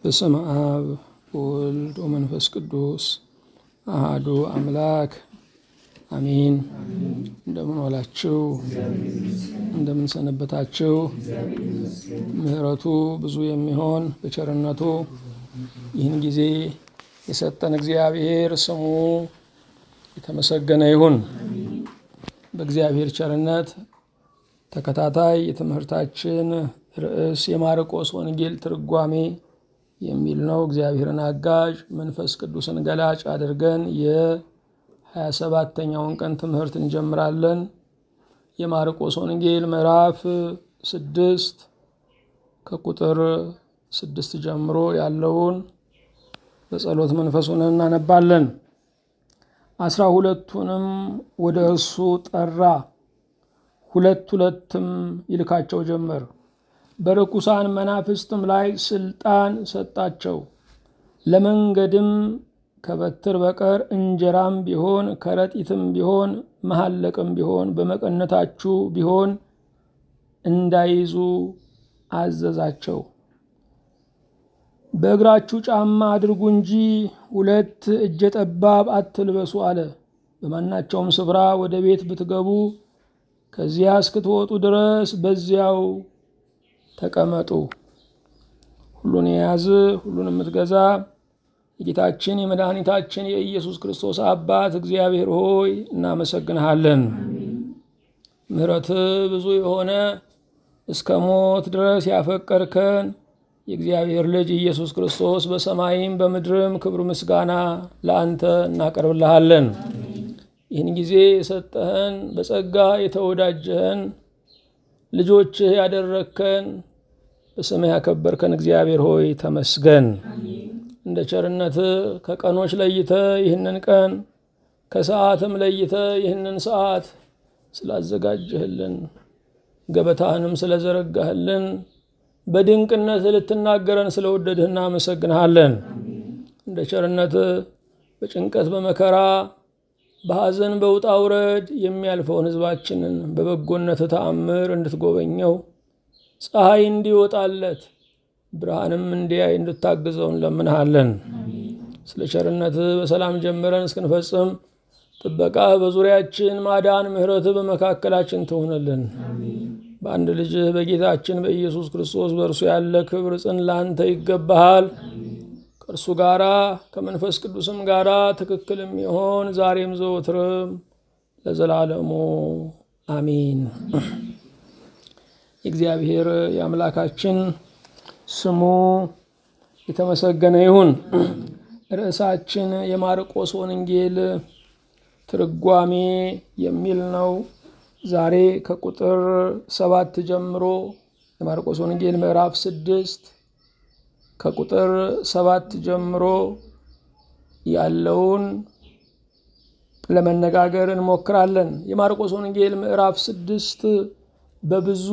በስመ አብ ወወልድ ወመንፈስ ቅዱስ አሃዱ አምላክ አሜን። እንደምን ዋላችሁ? እንደምን ሰነበታችሁ? ምሕረቱ ብዙ የሚሆን በቸርነቱ ይህን ጊዜ የሰጠን እግዚአብሔር ስሙ የተመሰገነ ይሁን። በእግዚአብሔር ቸርነት ተከታታይ የትምህርታችን ርዕስ የማርቆስ ወንጌል ትርጓሜ የሚል ነው። እግዚአብሔርን አጋዥ መንፈስ ቅዱስን ገላጭ አድርገን የሀያ ሰባተኛውን ቀን ትምህርት እንጀምራለን። የማርቆስ ወንጌል ምዕራፍ ስድስት ከቁጥር ስድስት ጀምሮ ያለውን በጸሎት መንፈሱን እናነባለን። አስራ ሁለቱንም ወደ እርሱ ጠራ፣ ሁለት ሁለትም ይልካቸው ጀመር። በርኩሳን መናፍስትም ላይ ስልጣን ሰጣቸው። ለመንገድም ከበትር በቀር እንጀራም ቢሆን ከረጢትም ቢሆን መሐለቅም ቢሆን በመቀነታችሁ ቢሆን እንዳይዙ አዘዛቸው። በእግራችሁ ጫማ አድርጉ እንጂ ሁለት እጀ ጠባብ አትልበሱ አለ። በማናቸውም ስፍራ ወደ ቤት ብትገቡ ከዚያ እስክትወጡ ድረስ በዚያው ተቀመጡ። ሁሉን የያዝ ሁሉን የምትገዛ የጌታችን የመድኃኒታችን የኢየሱስ ክርስቶስ አባት እግዚአብሔር ሆይ እናመሰግንሃለን። ምሕረት ብዙ የሆነ እስከ ሞት ድረስ ያፈቀርከን የእግዚአብሔር ልጅ ኢየሱስ ክርስቶስ በሰማይም በምድርም ክብር ምስጋና ለአንተ እናቀርብልሃለን። ይህን ጊዜ የሰጠህን በጸጋ የተወዳጀህን ልጆችህ ያደረግከን በስምህ ያከበርከን እግዚአብሔር ሆይ ተመስገን። እንደ ቸርነትህ ከቀኖች ለይተ ይህንን ቀን ከሰዓትም ለይተ ይህንን ሰዓት ስላዘጋጀህልን ገበታህንም ስለዘረጋህልን በድንቅነት ልትናገረን ስለወደድህ እናመሰግንሃለን። እንደ ቸርነትህ በጭንቀት በመከራ በሐዘን በውጣ ውረድ የሚያልፈውን ሕዝባችንን በበጎነት ተአምር እንድትጎበኘው ፀሐይ እንዲወጣለት ብርሃንም እንዲያይ እንድታግዘው እንለምንሃለን። ስለ ቸርነትህ በሰላም ጀምረን እስክንፈጽም ጥበቃ በዙሪያችን ማዳን፣ ምሕረትህ በመካከላችን ትሆንልን። በአንድ ልጅህ በጌታችን በኢየሱስ ክርስቶስ በእርሱ ያለ ክብር ጽን ላንተ ይገባሃል። ከእርሱ ጋራ ከመንፈስ ቅዱስም ጋራ ትክክል የሚሆን ዛሬም ዘወትርም ለዘላለሙ አሚን። የእግዚአብሔር የአምላካችን ስሙ የተመሰገነ ይሁን። ርዕሳችን የማርቆስ ወንጌል ትርጓሜ የሚል ነው። ዛሬ ከቁጥር ሰባት ጀምሮ የማርቆስ ወንጌል ምዕራፍ ስድስት ከቁጥር ሰባት ጀምሮ ያለውን ለመነጋገር እንሞክራለን። የማርቆስ ወንጌል ምዕራፍ ስድስት በብዙ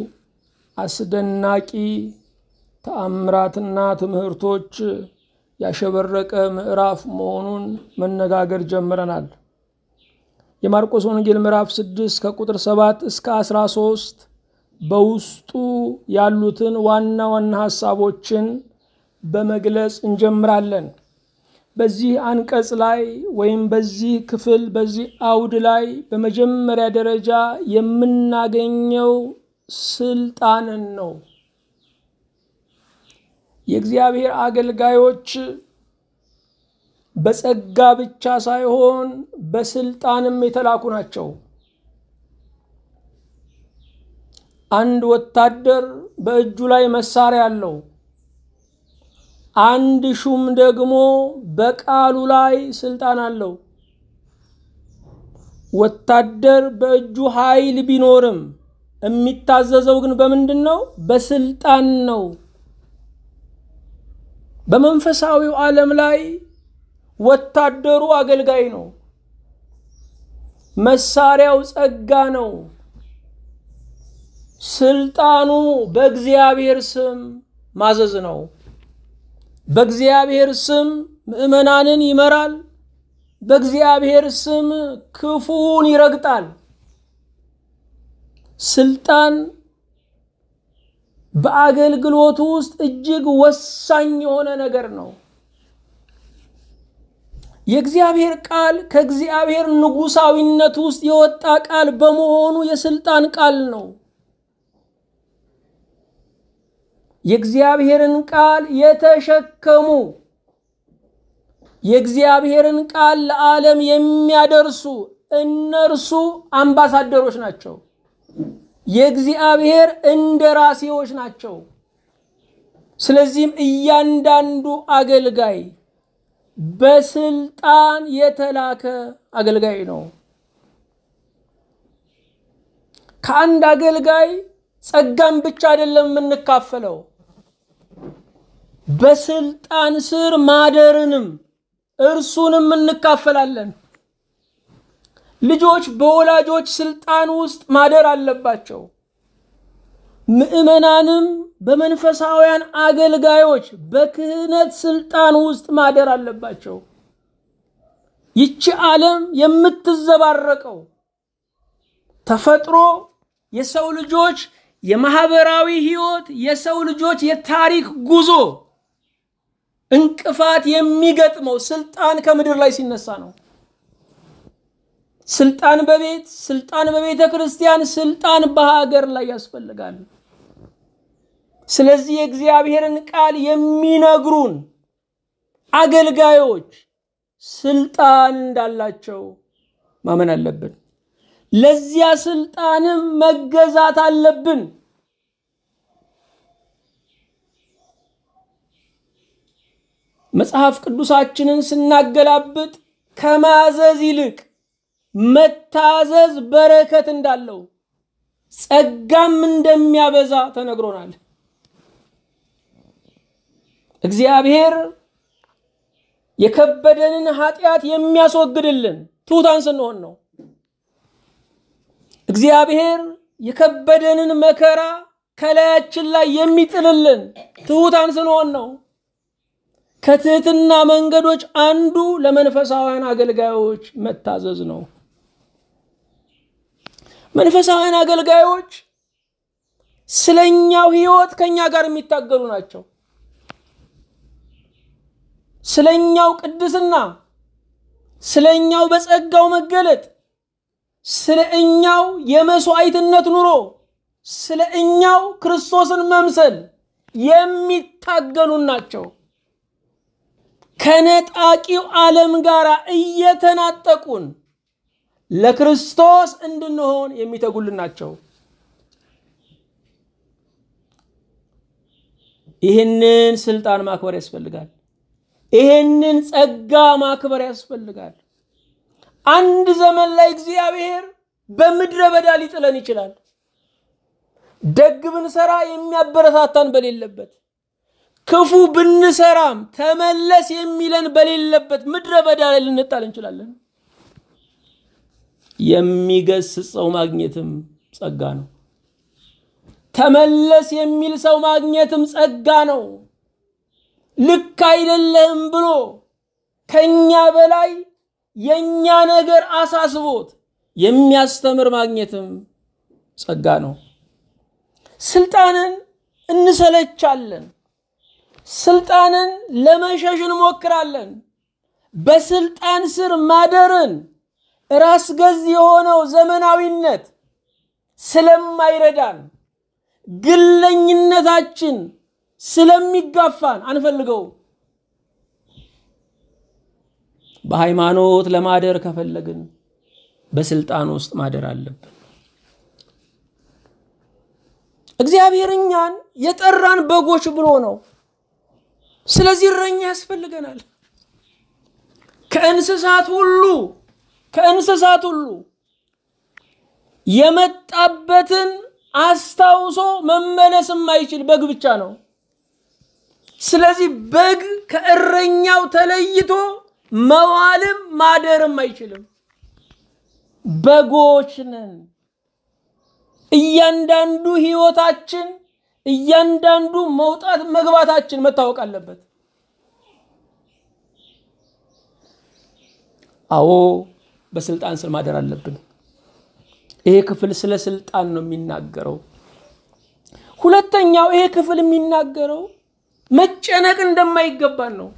አስደናቂ ተአምራትና ትምህርቶች ያሸበረቀ ምዕራፍ መሆኑን መነጋገር ጀምረናል። የማርቆስ ወንጌል ምዕራፍ ስድስት ከቁጥር ሰባት እስከ አስራ ሶስት በውስጡ ያሉትን ዋና ዋና ሀሳቦችን በመግለጽ እንጀምራለን። በዚህ አንቀጽ ላይ ወይም በዚህ ክፍል በዚህ አውድ ላይ በመጀመሪያ ደረጃ የምናገኘው ስልጣንን ነው። የእግዚአብሔር አገልጋዮች በጸጋ ብቻ ሳይሆን በስልጣንም የተላኩ ናቸው። አንድ ወታደር በእጁ ላይ መሳሪያ አለው። አንድ ሹም ደግሞ በቃሉ ላይ ስልጣን አለው። ወታደር በእጁ ኃይል ቢኖርም የሚታዘዘው ግን በምንድን ነው? በስልጣን ነው። በመንፈሳዊው ዓለም ላይ ወታደሩ አገልጋይ ነው። መሳሪያው ጸጋ ነው። ስልጣኑ በእግዚአብሔር ስም ማዘዝ ነው። በእግዚአብሔር ስም ምዕመናንን ይመራል። በእግዚአብሔር ስም ክፉን ይረግጣል። ስልጣን በአገልግሎቱ ውስጥ እጅግ ወሳኝ የሆነ ነገር ነው። የእግዚአብሔር ቃል ከእግዚአብሔር ንጉሳዊነት ውስጥ የወጣ ቃል በመሆኑ የስልጣን ቃል ነው። የእግዚአብሔርን ቃል የተሸከሙ የእግዚአብሔርን ቃል ለዓለም የሚያደርሱ እነርሱ አምባሳደሮች ናቸው። የእግዚአብሔር እንደራሴዎች ናቸው። ስለዚህም እያንዳንዱ አገልጋይ በስልጣን የተላከ አገልጋይ ነው። ከአንድ አገልጋይ ጸጋን ብቻ አይደለም የምንካፈለው፣ በስልጣን ስር ማደርንም እርሱንም እንካፈላለን። ልጆች በወላጆች ስልጣን ውስጥ ማደር አለባቸው። ምዕመናንም በመንፈሳውያን አገልጋዮች በክህነት ስልጣን ውስጥ ማደር አለባቸው። ይቺ ዓለም የምትዘባረቀው ተፈጥሮ የሰው ልጆች የማህበራዊ ህይወት የሰው ልጆች የታሪክ ጉዞ እንቅፋት የሚገጥመው ስልጣን ከምድር ላይ ሲነሳ ነው። ስልጣን በቤት ስልጣን በቤተ ክርስቲያን ስልጣን በሀገር ላይ ያስፈልጋል። ስለዚህ የእግዚአብሔርን ቃል የሚነግሩን አገልጋዮች ስልጣን እንዳላቸው ማመን አለብን። ለዚያ ስልጣንም መገዛት አለብን። መጽሐፍ ቅዱሳችንን ስናገላብጥ ከማዘዝ ይልቅ መታዘዝ በረከት እንዳለው ጸጋም እንደሚያበዛ ተነግሮናል። እግዚአብሔር የከበደንን ኃጢአት የሚያስወግድልን ትሑታን ስንሆን ነው። እግዚአብሔር የከበደንን መከራ ከላያችን ላይ የሚጥልልን ትሑታን ስንሆን ነው። ከትህትና መንገዶች አንዱ ለመንፈሳውያን አገልጋዮች መታዘዝ ነው። መንፈሳውያን አገልጋዮች ስለኛው ህይወት ከኛ ጋር የሚታገሉ ናቸው። ስለኛው ቅድስና፣ ስለኛው በጸጋው መገለጥ፣ ስለ እኛው የመስዋዕትነት ኑሮ፣ ስለ እኛው ክርስቶስን መምሰል የሚታገሉን ናቸው። ከነጣቂው ዓለም ጋር እየተናጠቁን ለክርስቶስ እንድንሆን የሚተጉልን ናቸው። ይህንን ስልጣን ማክበር ያስፈልጋል። ይህንን ጸጋ ማክበር ያስፈልጋል። አንድ ዘመን ላይ እግዚአብሔር በምድረ በዳ ሊጥለን ይችላል። ደግ ብንሰራ የሚያበረታታን በሌለበት ክፉ ብንሰራም ተመለስ የሚለን በሌለበት ምድረ በዳ ላይ ልንጣል እንችላለን። የሚገስጽ ሰው ማግኘትም ጸጋ ነው። ተመለስ የሚል ሰው ማግኘትም ጸጋ ነው። ልክ አይደለህም ብሎ ከኛ በላይ የኛ ነገር አሳስቦት የሚያስተምር ማግኘትም ጸጋ ነው። ስልጣንን እንሰለቻለን። ስልጣንን ለመሸሽ እንሞክራለን። በስልጣን ስር ማደርን ራስ ገዝ የሆነው ዘመናዊነት ስለማይረዳን ግለኝነታችን ስለሚጋፋን አንፈልገው። በሃይማኖት ለማደር ከፈለግን በስልጣን ውስጥ ማደር አለብን። እግዚአብሔር እኛን የጠራን በጎች ብሎ ነው። ስለዚህ እረኛ ያስፈልገናል። ከእንስሳት ሁሉ ከእንስሳት ሁሉ የመጣበትን አስታውሶ መመለስ የማይችል በግ ብቻ ነው። ስለዚህ በግ ከእረኛው ተለይቶ መዋልም ማደርም አይችልም። በጎች ነን። እያንዳንዱ ህይወታችን እያንዳንዱ መውጣት መግባታችን መታወቅ አለበት። አዎ በስልጣን ስር ማደር አለብን። ይሄ ክፍል ስለ ስልጣን ነው የሚናገረው። ሁለተኛው ይሄ ክፍል የሚናገረው መጨነቅ እንደማይገባን ነው።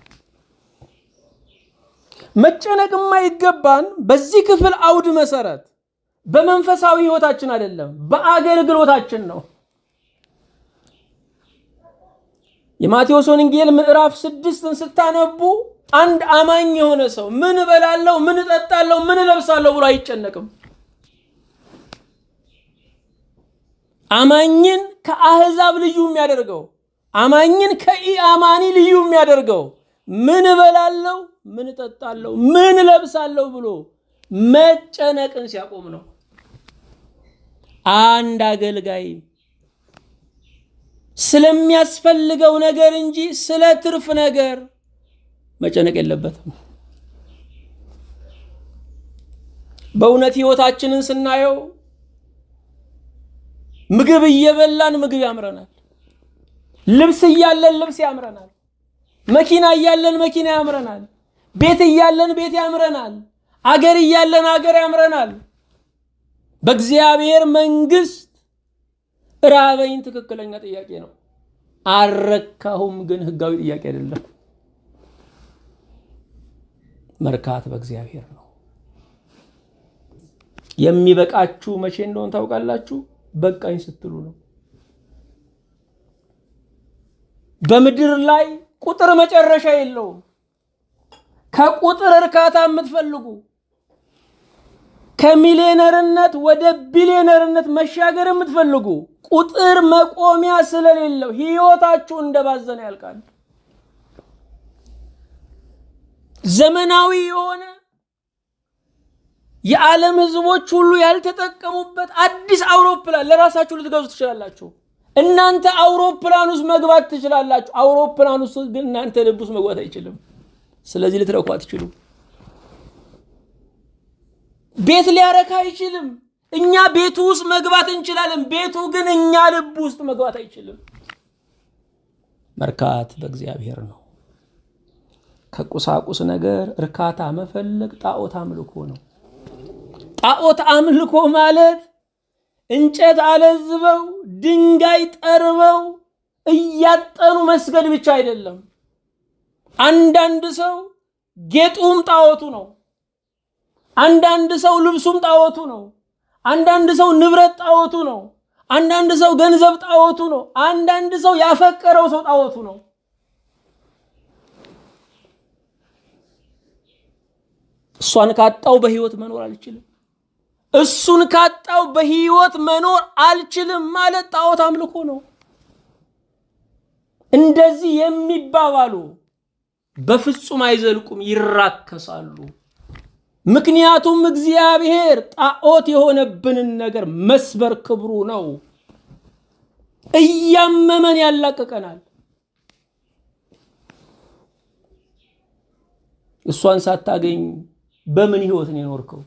መጨነቅ የማይገባን በዚህ ክፍል አውድ መሰረት በመንፈሳዊ ህይወታችን አይደለም፣ በአገልግሎታችን ነው። የማቴዎስ ወንጌል ምዕራፍ ስድስትን ስታነቡ አንድ አማኝ የሆነ ሰው ምን እበላለሁ፣ ምን እጠጣለሁ፣ ምን እለብሳለሁ ብሎ አይጨነቅም። አማኝን ከአህዛብ ልዩ የሚያደርገው አማኝን ከኢአማኒ ልዩ የሚያደርገው ምን እበላለሁ፣ ምን እጠጣለሁ፣ ምን እለብሳለሁ ብሎ መጨነቅን ሲያቆም ነው። አንድ አገልጋይ ስለሚያስፈልገው ነገር እንጂ ስለ ትርፍ ነገር መጨነቅ የለበትም። በእውነት ህይወታችንን ስናየው ምግብ እየበላን ምግብ ያምረናል። ልብስ እያለን ልብስ ያምረናል። መኪና እያለን መኪና ያምረናል። ቤት እያለን ቤት ያምረናል። አገር እያለን አገር ያምረናል። በእግዚአብሔር መንግስት ራበኝ ትክክለኛ ጥያቄ ነው። አልረካሁም ግን ህጋዊ ጥያቄ አይደለም። መርካት በእግዚአብሔር ነው። የሚበቃችሁ መቼ እንደሆን ታውቃላችሁ? በቃኝ ስትሉ ነው። በምድር ላይ ቁጥር መጨረሻ የለውም። ከቁጥር እርካታ የምትፈልጉ ከሚሊዮነርነት ወደ ቢሊዮነርነት መሻገር የምትፈልጉ ቁጥር መቆሚያ ስለሌለው ህይወታችሁ እንደባዘነ ያልቃል። ዘመናዊ የሆነ የዓለም ህዝቦች ሁሉ ያልተጠቀሙበት አዲስ አውሮፕላን ለራሳችሁ ልትገዙ ትችላላችሁ። እናንተ አውሮፕላን ውስጥ መግባት ትችላላችሁ። አውሮፕላን ውስጥ ግን እናንተ ልብ ውስጥ መግባት አይችልም። ስለዚህ ልትረኩ አትችሉም። ቤት ሊያረካ አይችልም። እኛ ቤቱ ውስጥ መግባት እንችላለን። ቤቱ ግን እኛ ልብ ውስጥ መግባት አይችልም። መርካት በእግዚአብሔር ነው። ከቁሳቁስ ነገር እርካታ መፈለግ ጣዖት አምልኮ ነው። ጣዖት አምልኮ ማለት እንጨት አለዝበው ድንጋይ ጠርበው እያጠኑ መስገድ ብቻ አይደለም። አንዳንድ ሰው ጌጡም ጣዖቱ ነው። አንዳንድ ሰው ልብሱም ጣዖቱ ነው። አንዳንድ ሰው ንብረት ጣዖቱ ነው። አንዳንድ ሰው ገንዘብ ጣዖቱ ነው። አንዳንድ ሰው ያፈቀረው ሰው ጣዖቱ ነው። እሷን ካጣው በህይወት መኖር አልችልም፣ እሱን ካጣው በህይወት መኖር አልችልም ማለት ጣዖት አምልኮ ነው። እንደዚህ የሚባባሉ በፍጹም አይዘልቁም፣ ይራከሳሉ። ምክንያቱም እግዚአብሔር ጣዖት የሆነብንን ነገር መስበር ክብሩ ነው። እያመመን ያላቅቀናል። እሷን ሳታገኝ በምን ህይወት ነው የኖርከው?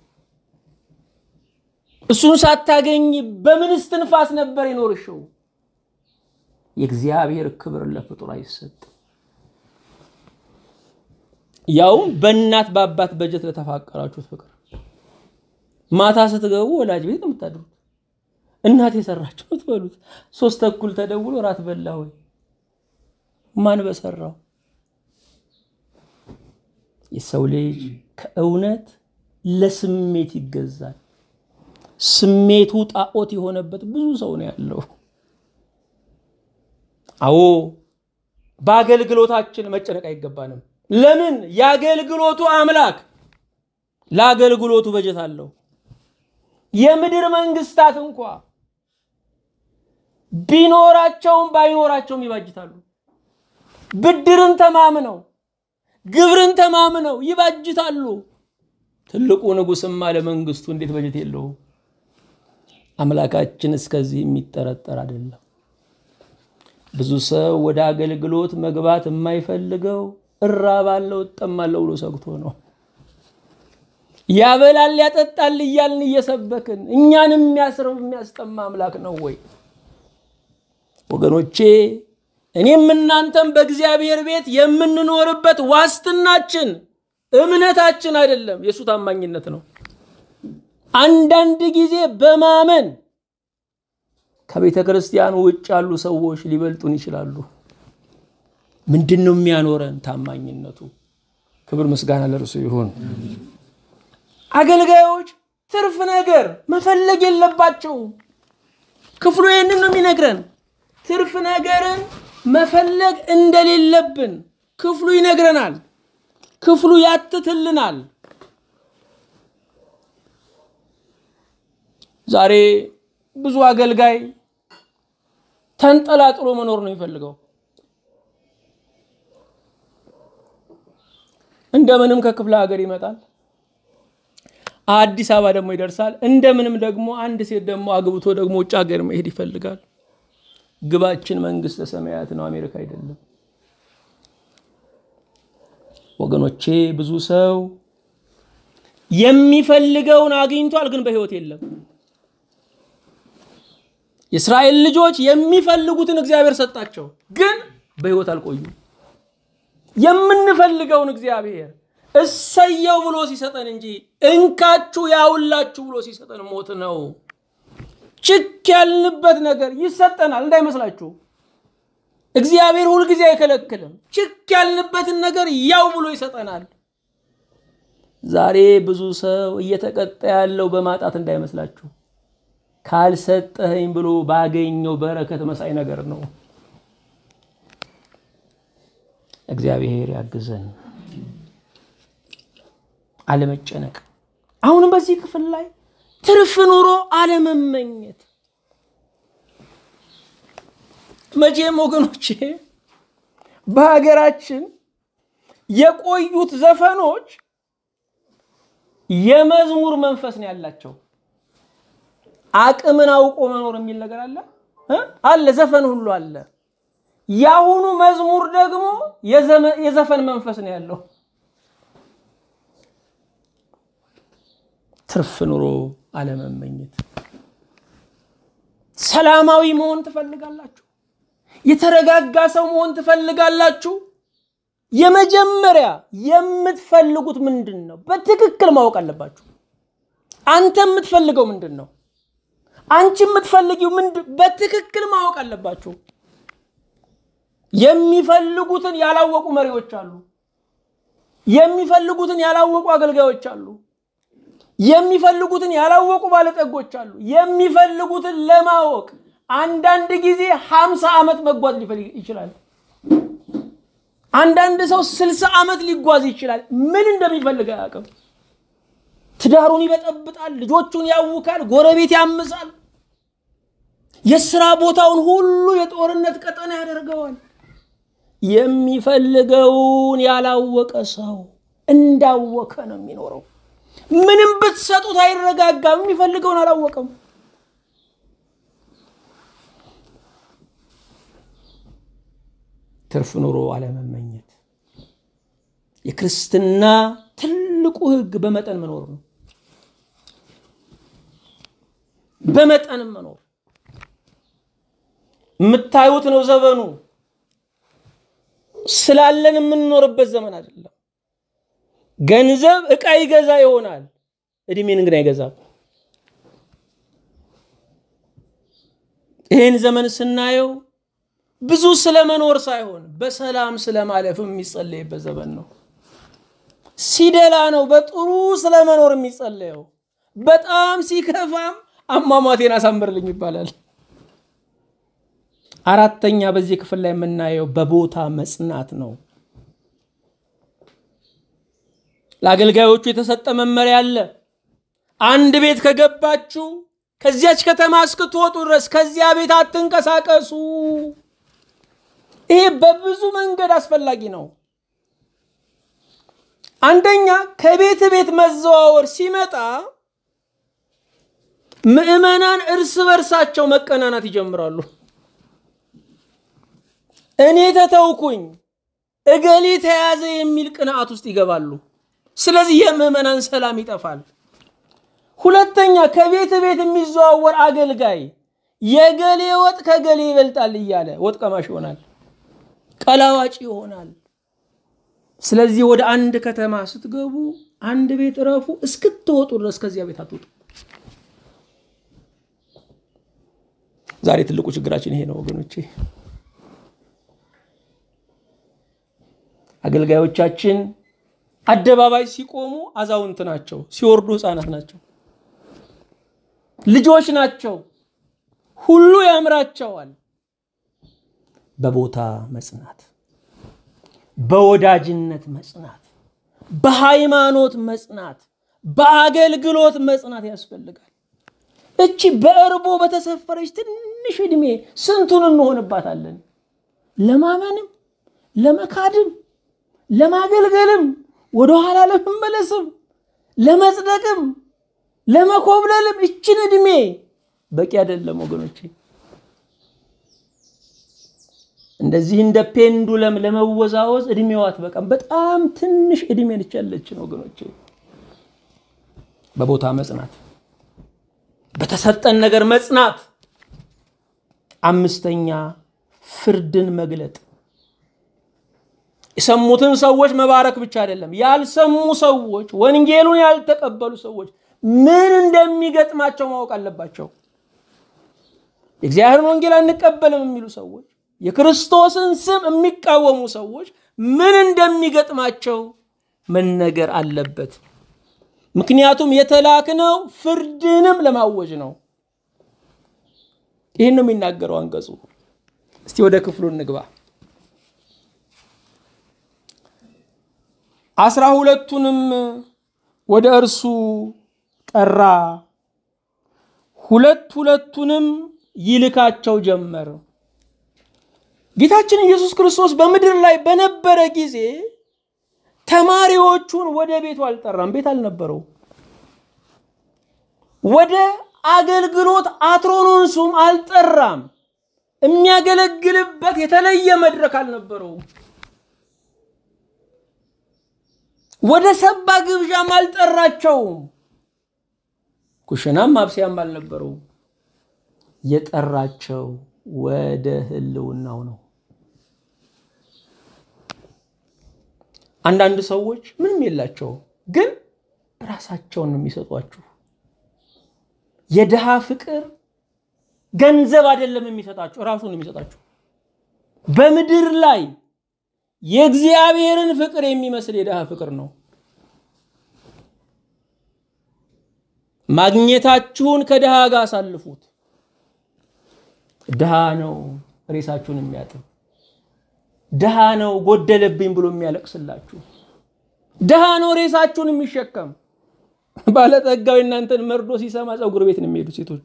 እሱን ሳታገኝ በምን እስትንፋስ ነበር የኖርሽው? የእግዚአብሔር ክብር ለፍጡር አይሰጥ። ያውም በእናት በአባት በጀት ለተፋቀራችሁት ፍቅር ማታ ስትገቡ ወላጅ ቤት ነው የምታድሩት። እናት የሰራችሁ ትበሉት። ሶስት ተኩል ተደውሎ ራት በላ ወይ? ማን በሰራው? የሰው ልጅ ከእውነት ለስሜት ይገዛል። ስሜቱ ጣዖት የሆነበት ብዙ ሰው ነው ያለው። አዎ በአገልግሎታችን መጨነቅ አይገባንም። ለምን? የአገልግሎቱ አምላክ ለአገልግሎቱ በጀት አለው። የምድር መንግስታት እንኳ ቢኖራቸውም ባይኖራቸውም ይባጅታሉ። ብድርን ተማምነው ግብርን ተማምነው ይባጅታሉ። ትልቁ ንጉሥማ ለመንግስቱ እንዴት በጀት የለውም? አምላካችን እስከዚህ የሚጠረጠር አይደለም። ብዙ ሰው ወደ አገልግሎት መግባት የማይፈልገው እራባለሁ እጠማለሁ ብሎ ሰግቶ ነው። ያበላል ያጠጣል እያልን እየሰበክን እኛን የሚያስረው የሚያስጠማ አምላክ ነው ወይ? ወገኖቼ እኔም እናንተም በእግዚአብሔር ቤት የምንኖርበት ዋስትናችን እምነታችን አይደለም፣ የእሱ ታማኝነት ነው። አንዳንድ ጊዜ በማመን ከቤተ ክርስቲያን ውጭ ያሉ ሰዎች ሊበልጡን ይችላሉ። ምንድን ነው የሚያኖረን? ታማኝነቱ። ክብር ምስጋና ለርሱ ይሁን። አገልጋዮች ትርፍ ነገር መፈለግ የለባቸውም። ክፍሉ ይህንን ነው የሚነግረን። ትርፍ ነገርን መፈለግ እንደሌለብን ክፍሉ ይነግረናል። ክፍሉ ያትትልናል። ዛሬ ብዙ አገልጋይ ተንጠላጥሎ መኖር ነው የሚፈልገው። እንደምንም ከክፍለ ሀገር ይመጣል፣ አዲስ አበባ ደግሞ ይደርሳል። እንደምንም ደግሞ አንድ ሴት ደግሞ አግብቶ ደግሞ ውጭ ሀገር መሄድ ይፈልጋል። ግባችን መንግስተ ሰማያት ነው፣ አሜሪካ አይደለም። ወገኖቼ ብዙ ሰው የሚፈልገውን አግኝቷል፣ ግን በህይወት የለም። የእስራኤል ልጆች የሚፈልጉትን እግዚአብሔር ሰጣቸው፣ ግን በህይወት አልቆዩም። የምንፈልገውን እግዚአብሔር እሰየው ብሎ ሲሰጠን እንጂ እንካችሁ ያውላችሁ ብሎ ሲሰጠን ሞት ነው። ችክ ያልንበት ነገር ይሰጠናል እንዳይመስላችሁ። እግዚአብሔር ሁልጊዜ አይከለክልም። ችክ ያልንበትን ነገር ያው ብሎ ይሰጠናል። ዛሬ ብዙ ሰው እየተቀጣ ያለው በማጣት እንዳይመስላችሁ። ካልሰጠኸኝ ብሎ ባገኘው በረከት መሳይ ነገር ነው። እግዚአብሔር ያግዘን። አለመጨነቅ። አሁንም በዚህ ክፍል ላይ ትርፍ ኑሮ አለመመኘት። መቼም ወገኖቼ በሀገራችን የቆዩት ዘፈኖች የመዝሙር መንፈስ ነው ያላቸው። አቅምን አውቆ መኖር የሚል ነገር አለ አለ፣ ዘፈን ሁሉ አለ። የአሁኑ መዝሙር ደግሞ የዘፈን መንፈስ ነው ያለው። ትርፍ ኑሮ አለመመኘት። ሰላማዊ መሆን ትፈልጋላችሁ? የተረጋጋ ሰው መሆን ትፈልጋላችሁ? የመጀመሪያ የምትፈልጉት ምንድን ነው? በትክክል ማወቅ አለባችሁ። አንተ የምትፈልገው ምንድን ነው? አንቺ የምትፈልጊው ምንድን? በትክክል ማወቅ አለባችሁ። የሚፈልጉትን ያላወቁ መሪዎች አሉ። የሚፈልጉትን ያላወቁ አገልጋዮች አሉ። የሚፈልጉትን ያላወቁ ባለጠጎች አሉ። የሚፈልጉትን ለማወቅ አንዳንድ ጊዜ ሀምሳ ዓመት መጓዝ ሊፈልግ ይችላል። አንዳንድ ሰው ስልሳ ዓመት ሊጓዝ ይችላል። ምን እንደሚፈልግ አያውቅም። ትዳሩን ይበጠብጣል፣ ልጆቹን ያውካል፣ ጎረቤት ያምሳል፣ የስራ ቦታውን ሁሉ የጦርነት ቀጠና ያደርገዋል። የሚፈልገውን ያላወቀ ሰው እንዳወከ ነው የሚኖረው። ምንም ብትሰጡት አይረጋጋም። የሚፈልገውን አላወቀም። ትርፍ ኑሮ አለመመኘት። የክርስትና ትልቁ ሕግ በመጠን መኖር ነው። በመጠንም መኖር የምታዩት ነው ዘመኑ። ስላለን የምንኖርበት ዘመን አይደለም። ገንዘብ ዕቃ ይገዛ ይሆናል፣ እድሜን ግን አይገዛም። ይህን ዘመን ስናየው ብዙ ስለመኖር ሳይሆን በሰላም ስለማለፍም የሚጸለይበት ዘመን ነው። ሲደላ ነው በጥሩ ስለመኖር የሚጸለየው። በጣም ሲከፋም አሟሟቴን አሳምርልኝ ይባላል። አራተኛ በዚህ ክፍል ላይ የምናየው በቦታ መጽናት ነው። ለአገልጋዮቹ የተሰጠ መመሪያ አለ። አንድ ቤት ከገባችሁ ከዚያች ከተማ እስክትወጡ ድረስ ከዚያ ቤት አትንቀሳቀሱ። ይሄ በብዙ መንገድ አስፈላጊ ነው። አንደኛ ከቤት ቤት መዘዋወር ሲመጣ ምዕመናን እርስ በርሳቸው መቀናናት ይጀምራሉ። እኔ ተተውኩኝ፣ እገሌ ተያዘ የሚል ቅንዓት ውስጥ ይገባሉ። ስለዚህ የምዕመናን ሰላም ይጠፋል። ሁለተኛ ከቤት ቤት የሚዘዋወር አገልጋይ የገሌ ወጥ ከገሌ ይበልጣል እያለ ወጥ ቀማሽ ይሆናል፣ ቀላዋጭ ይሆናል። ስለዚህ ወደ አንድ ከተማ ስትገቡ አንድ ቤት እረፉ፣ እስክትወጡ ድረስ ከዚያ ቤት አትወጡ። ዛሬ ትልቁ ችግራችን ይሄ ነው ወገኖቼ። አገልጋዮቻችን አደባባይ ሲቆሙ አዛውንት ናቸው፣ ሲወርዱ ህፃናት ናቸው፣ ልጆች ናቸው። ሁሉ ያምራቸዋል። በቦታ መጽናት፣ በወዳጅነት መጽናት፣ በሃይማኖት መጽናት፣ በአገልግሎት መጽናት ያስፈልጋል። እቺ በእርቦ በተሰፈረች ትንሽ ዕድሜ ስንቱን እንሆንባታለን? ለማመንም ለመካድም ለማገልገልም ወደኋላ ለመመለስም ለመጽደቅም ለመኮብለልም እችን ዕድሜ በቂ አይደለም ወገኖቼ። እንደዚህ እንደ ፔንዱለም ለመወዛወዝ እድሜዋ አትበቃም። በጣም ትንሽ እድሜ ነች ያለችን ወገኖቼ። በቦታ መጽናት፣ በተሰጠን ነገር መጽናት። አምስተኛ ፍርድን መግለጥ። የሰሙትን ሰዎች መባረክ ብቻ አይደለም፣ ያልሰሙ ሰዎች፣ ወንጌሉን ያልተቀበሉ ሰዎች ምን እንደሚገጥማቸው ማወቅ አለባቸው። የእግዚአብሔርን ወንጌል አንቀበልም የሚሉ ሰዎች፣ የክርስቶስን ስም የሚቃወሙ ሰዎች ምን እንደሚገጥማቸው መነገር አለበት። ምክንያቱም የተላክነው ፍርድንም ለማወጅ ነው። ይህን ነው የሚናገረው አንቀጹ። እስቲ ወደ ክፍሉ እንግባ። አስራ ሁለቱንም ወደ እርሱ ጠራ፣ ሁለት ሁለቱንም ይልካቸው ጀመር። ጌታችን ኢየሱስ ክርስቶስ በምድር ላይ በነበረ ጊዜ ተማሪዎቹን ወደ ቤቱ አልጠራም። ቤት አልነበረው። ወደ አገልግሎት አትሮኖንሱም አልጠራም። የሚያገለግልበት የተለየ መድረክ አልነበረውም። ወደ ሰባ ግብዣም አልጠራቸውም። ኩሽናም ማብሰያም አልነበረውም። የጠራቸው ወደ ሕልውናው ነው። አንዳንድ ሰዎች ምንም የላቸውም፣ ግን ራሳቸውን ነው የሚሰጧችሁ። የድሃ ፍቅር ገንዘብ አይደለም የሚሰጣችሁ፣ ራሱን ነው የሚሰጣችሁ። በምድር ላይ የእግዚአብሔርን ፍቅር የሚመስል የድሃ ፍቅር ነው። ማግኘታችሁን ከድሃ ጋር አሳልፉት። ድሃ ነው ሬሳችሁን የሚያጥብ፣ ድሃ ነው ጎደለብኝ ብሎ የሚያለቅስላችሁ፣ ድሃ ነው ሬሳችሁን የሚሸከም። ባለጠጋው እናንተን መርዶ ሲሰማ ፀጉር ቤት ነው የሚሄዱ ሴቶቹ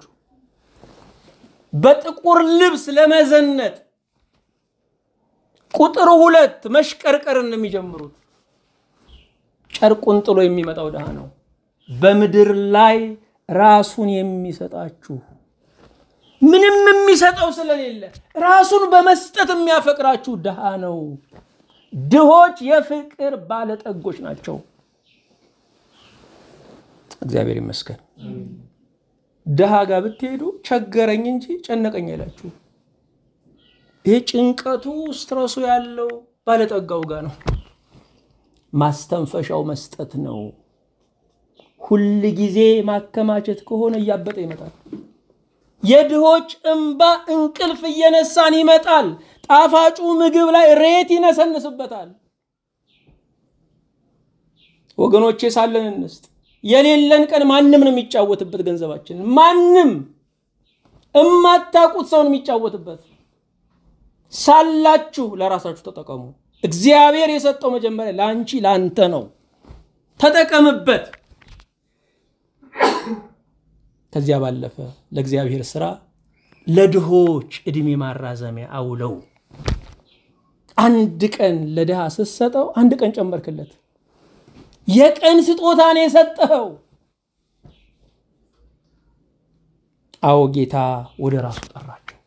በጥቁር ልብስ ለመዘነጥ ቁጥር ሁለት መሽቀርቀርን ነው የሚጀምሩት። ጨርቁን ጥሎ የሚመጣው ድሃ ነው። በምድር ላይ ራሱን የሚሰጣችሁ ምንም የሚሰጠው ስለሌለ ራሱን በመስጠት የሚያፈቅራችሁ ድሃ ነው። ድሆች የፍቅር ባለጠጎች ናቸው። እግዚአብሔር ይመስገን። ድሃ ጋር ብትሄዱ ቸገረኝ እንጂ ጨነቀኝ አይላችሁ። ይህ ጭንቀቱ ስትረሱ ያለው ባለጠጋው ጋር ነው። ማስተንፈሻው መስጠት ነው። ሁል ጊዜ ማከማቸት ከሆነ እያበጠ ይመጣል። የድሆች እንባ እንቅልፍ እየነሳን ይመጣል። ጣፋጩ ምግብ ላይ ሬት ይነሰንስበታል። ወገኖቼ ሳለን እንስጥ። የሌለን ቀን ማንም ነው የሚጫወትበት ገንዘባችን። ማንም እማታውቁት ሰውን የሚጫወትበት ሳላችሁ ለራሳችሁ ተጠቀሙ። እግዚአብሔር የሰጠው መጀመሪያ ለአንቺ ለአንተ ነው። ተጠቀምበት። ከዚያ ባለፈ ለእግዚአብሔር ስራ ለድሆች ዕድሜ ማራዘሚያ አውለው። አንድ ቀን ለድሃ ስትሰጠው አንድ ቀን ጨመርክለት። የቀን ስጦታን የሰጠኸው። አዎ ጌታ ወደ ራሱ ጠራቸው።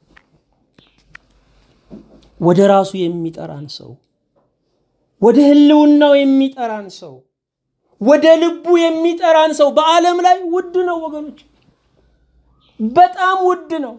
ወደ ራሱ የሚጠራን ሰው፣ ወደ ህልውናው የሚጠራን ሰው፣ ወደ ልቡ የሚጠራን ሰው በዓለም ላይ ውድ ነው ወገኖች፣ በጣም ውድ ነው።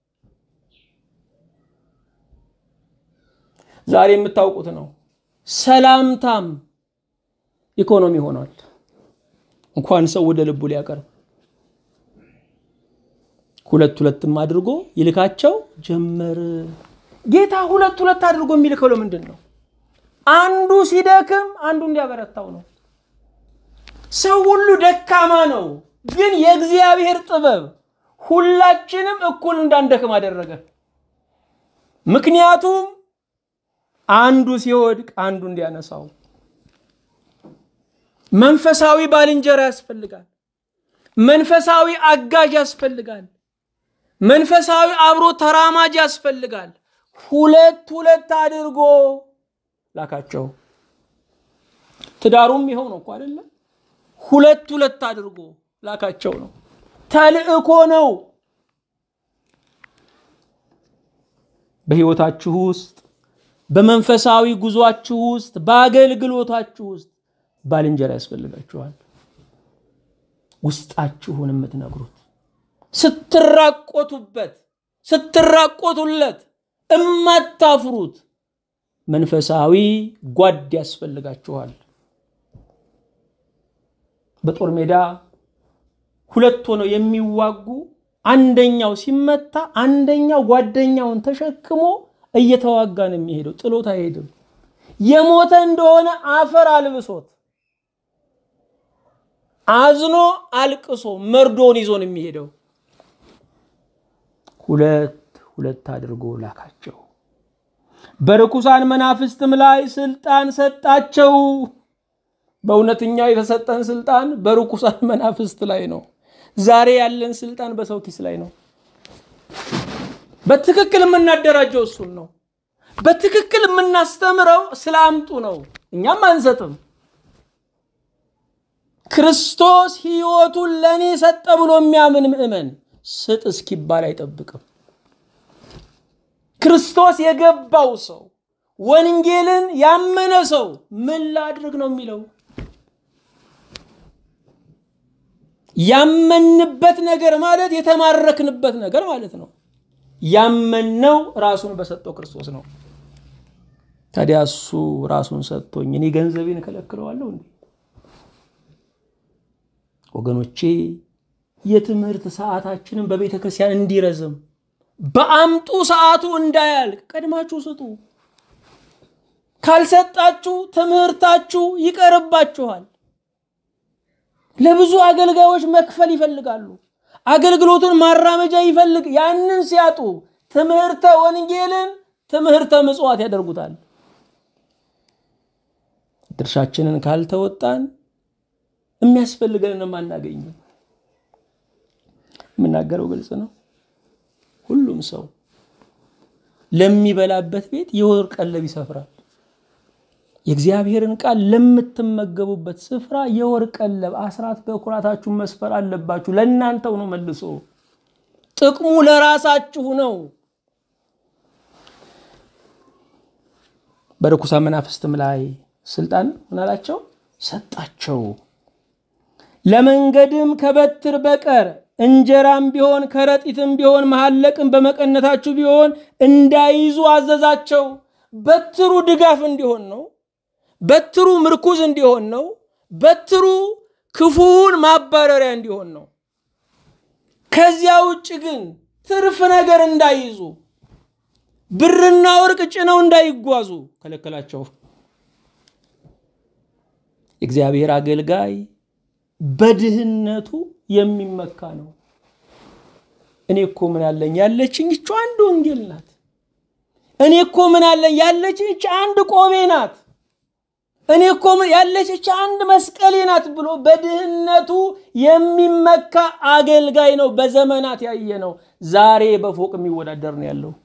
ዛሬ የምታውቁት ነው። ሰላምታም ኢኮኖሚ ሆኗል። እንኳን ሰው ወደ ልቡ ሊያቀርብ ሁለት ሁለትም አድርጎ ይልካቸው ጀመር። ጌታ ሁለት ሁለት አድርጎ የሚልከው ለምንድን ነው? አንዱ ሲደክም አንዱ እንዲያበረታው ነው። ሰው ሁሉ ደካማ ነው፣ ግን የእግዚአብሔር ጥበብ ሁላችንም እኩል እንዳንደክም አደረገ። ምክንያቱም አንዱ ሲወድቅ አንዱ እንዲያነሳው። መንፈሳዊ ባልንጀራ ያስፈልጋል። መንፈሳዊ አጋዥ ያስፈልጋል። መንፈሳዊ አብሮ ተራማጅ ያስፈልጋል። ሁለት ሁለት አድርጎ ላካቸው። ትዳሩም ይኸው ነው እኮ አይደለም? ሁለት ሁለት አድርጎ ላካቸው ነው። ተልእኮ ነው። በህይወታችሁ ውስጥ በመንፈሳዊ ጉዟችሁ ውስጥ በአገልግሎታችሁ ውስጥ ባልንጀራ ያስፈልጋችኋል። ውስጣችሁን የምትነግሩት ስትራቆቱበት ስትራቆቱለት እማታፍሩት መንፈሳዊ ጓድ ያስፈልጋችኋል። በጦር ሜዳ ሁለት ሆነው የሚዋጉ አንደኛው ሲመታ አንደኛው ጓደኛውን ተሸክሞ እየተዋጋ ነው የሚሄደው። ጥሎት አይሄድም። የሞተ እንደሆነ አፈር አልብሶት አዝኖ አልቅሶ መርዶውን ይዞ ነው የሚሄደው። ሁለት ሁለት አድርጎ ላካቸው። በርኩሳን መናፍስትም ላይ ስልጣን ሰጣቸው። በእውነተኛው የተሰጠን ስልጣን በርኩሳን መናፍስት ላይ ነው። ዛሬ ያለን ስልጣን በሰው ኪስ ላይ ነው። በትክክል የምናደራጀው እሱን ነው። በትክክል የምናስተምረው ስለ አምጡ ነው። እኛም አንሰጥም። ክርስቶስ ሕይወቱን ለእኔ ሰጠ ብሎ የሚያምን ምእመን ስጥ እስኪባል አይጠብቅም። ክርስቶስ የገባው ሰው ወንጌልን ያመነ ሰው ምን ላድርግ ነው የሚለው። ያመንበት ነገር ማለት የተማረክንበት ነገር ማለት ነው። ያመነው ራሱን በሰጠው ክርስቶስ ነው። ታዲያ እሱ ራሱን ሰጥቶኝ እኔ ገንዘቤን እከለክለዋለሁ እንዴ? ወገኖቼ የትምህርት ሰዓታችንን በቤተ ክርስቲያን እንዲረዝም በአምጡ ሰዓቱ እንዳያልቅ ቀድማችሁ ስጡ። ካልሰጣችሁ ትምህርታችሁ ይቀርባችኋል። ለብዙ አገልጋዮች መክፈል ይፈልጋሉ። አገልግሎቱን ማራመጃ ይፈልግ ያንን ሲያጡ ትምህርተ ወንጌልን ትምህርተ ምጽዋት ያደርጉታል። ድርሻችንን ካልተወጣን የሚያስፈልገንን አናገኝም። የምናገረው ግልጽ ነው። ሁሉም ሰው ለሚበላበት ቤት የወር ቀለብ ይሰፍራል። የእግዚአብሔርን ቃል ለምትመገቡበት ስፍራ የወር ቀለብ አስራት በኩራታችሁን መስፈር አለባችሁ። ለእናንተው ነው። መልሶ ጥቅሙ ለራሳችሁ ነው። በርኩሳን መናፍስትም ላይ ስልጣን ምን አላቸው? ሰጣቸው። ለመንገድም ከበትር በቀር እንጀራም ቢሆን ከረጢትም ቢሆን መሐለቅም በመቀነታችሁ ቢሆን እንዳይዙ አዘዛቸው። በትሩ ድጋፍ እንዲሆን ነው። በትሩ ምርኩዝ እንዲሆን ነው። በትሩ ክፉውን ማባረሪያ እንዲሆን ነው። ከዚያ ውጭ ግን ትርፍ ነገር እንዳይዙ፣ ብርና ወርቅ ጭነው እንዳይጓዙ ከለከላቸው። የእግዚአብሔር አገልጋይ በድህነቱ የሚመካ ነው። እኔ እኮ ምን አለኝ ያለችኝ ይቺ አንድ ወንጌል ናት። እኔ እኮ ምን አለኝ ያለችኝ ይቺ አንድ ቆቤ ናት። እኔ እኮ ያለች ይቺ አንድ መስቀሌ ናት ብሎ በድህነቱ የሚመካ አገልጋይ ነው። በዘመናት ያየ ነው። ዛሬ በፎቅ የሚወዳደር ነው ያለው።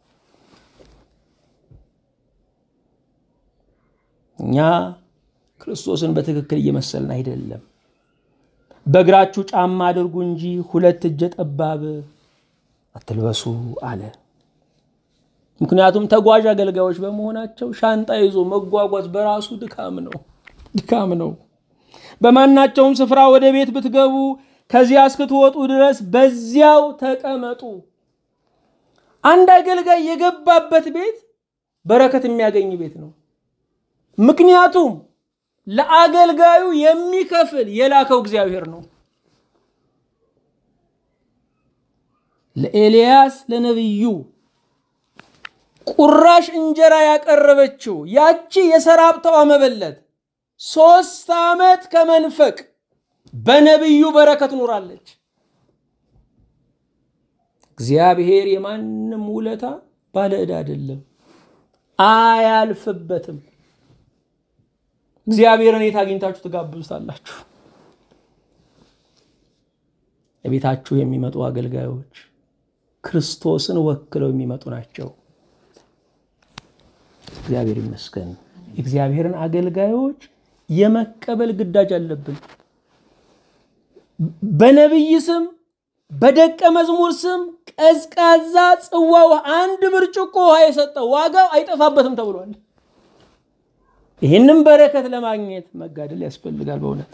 እኛ ክርስቶስን በትክክል እየመሰልን አይደለም። በእግራችሁ ጫማ አድርጉ እንጂ ሁለት እጀ ጠባብ አትልበሱ አለ። ምክንያቱም ተጓዥ አገልጋዮች በመሆናቸው ሻንጣ ይዞ መጓጓዝ በራሱ ድካም ነው ድካም ነው። በማናቸውም ስፍራ ወደ ቤት ብትገቡ ከዚያ እስክትወጡ ድረስ በዚያው ተቀመጡ። አንድ አገልጋይ የገባበት ቤት በረከት የሚያገኝ ቤት ነው። ምክንያቱም ለአገልጋዩ የሚከፍል የላከው እግዚአብሔር ነው። ለኤልያስ ለነቢዩ ቁራሽ እንጀራ ያቀረበችው ያቺ የሰራፕታዋ መበለት ሶስት ዓመት ከመንፈቅ በነቢዩ በረከት ኖራለች። እግዚአብሔር የማንም ውለታ ባለ ዕዳ አይደለም፣ አያልፍበትም። እግዚአብሔርን የት አግኝታችሁ ትጋብዙታላችሁ? ለቤታችሁ የሚመጡ አገልጋዮች ክርስቶስን ወክለው የሚመጡ ናቸው። እግዚአብሔር ይመስገን። እግዚአብሔርን አገልጋዮች የመቀበል ግዳጅ አለብን። በነቢይ ስም በደቀ መዝሙር ስም ቀዝቃዛ ጽዋው አንድ ብርጭቆ ውሃ የሰጠው ዋጋው አይጠፋበትም ተብሏል። ይህንም በረከት ለማግኘት መጋደል ያስፈልጋል። በእውነት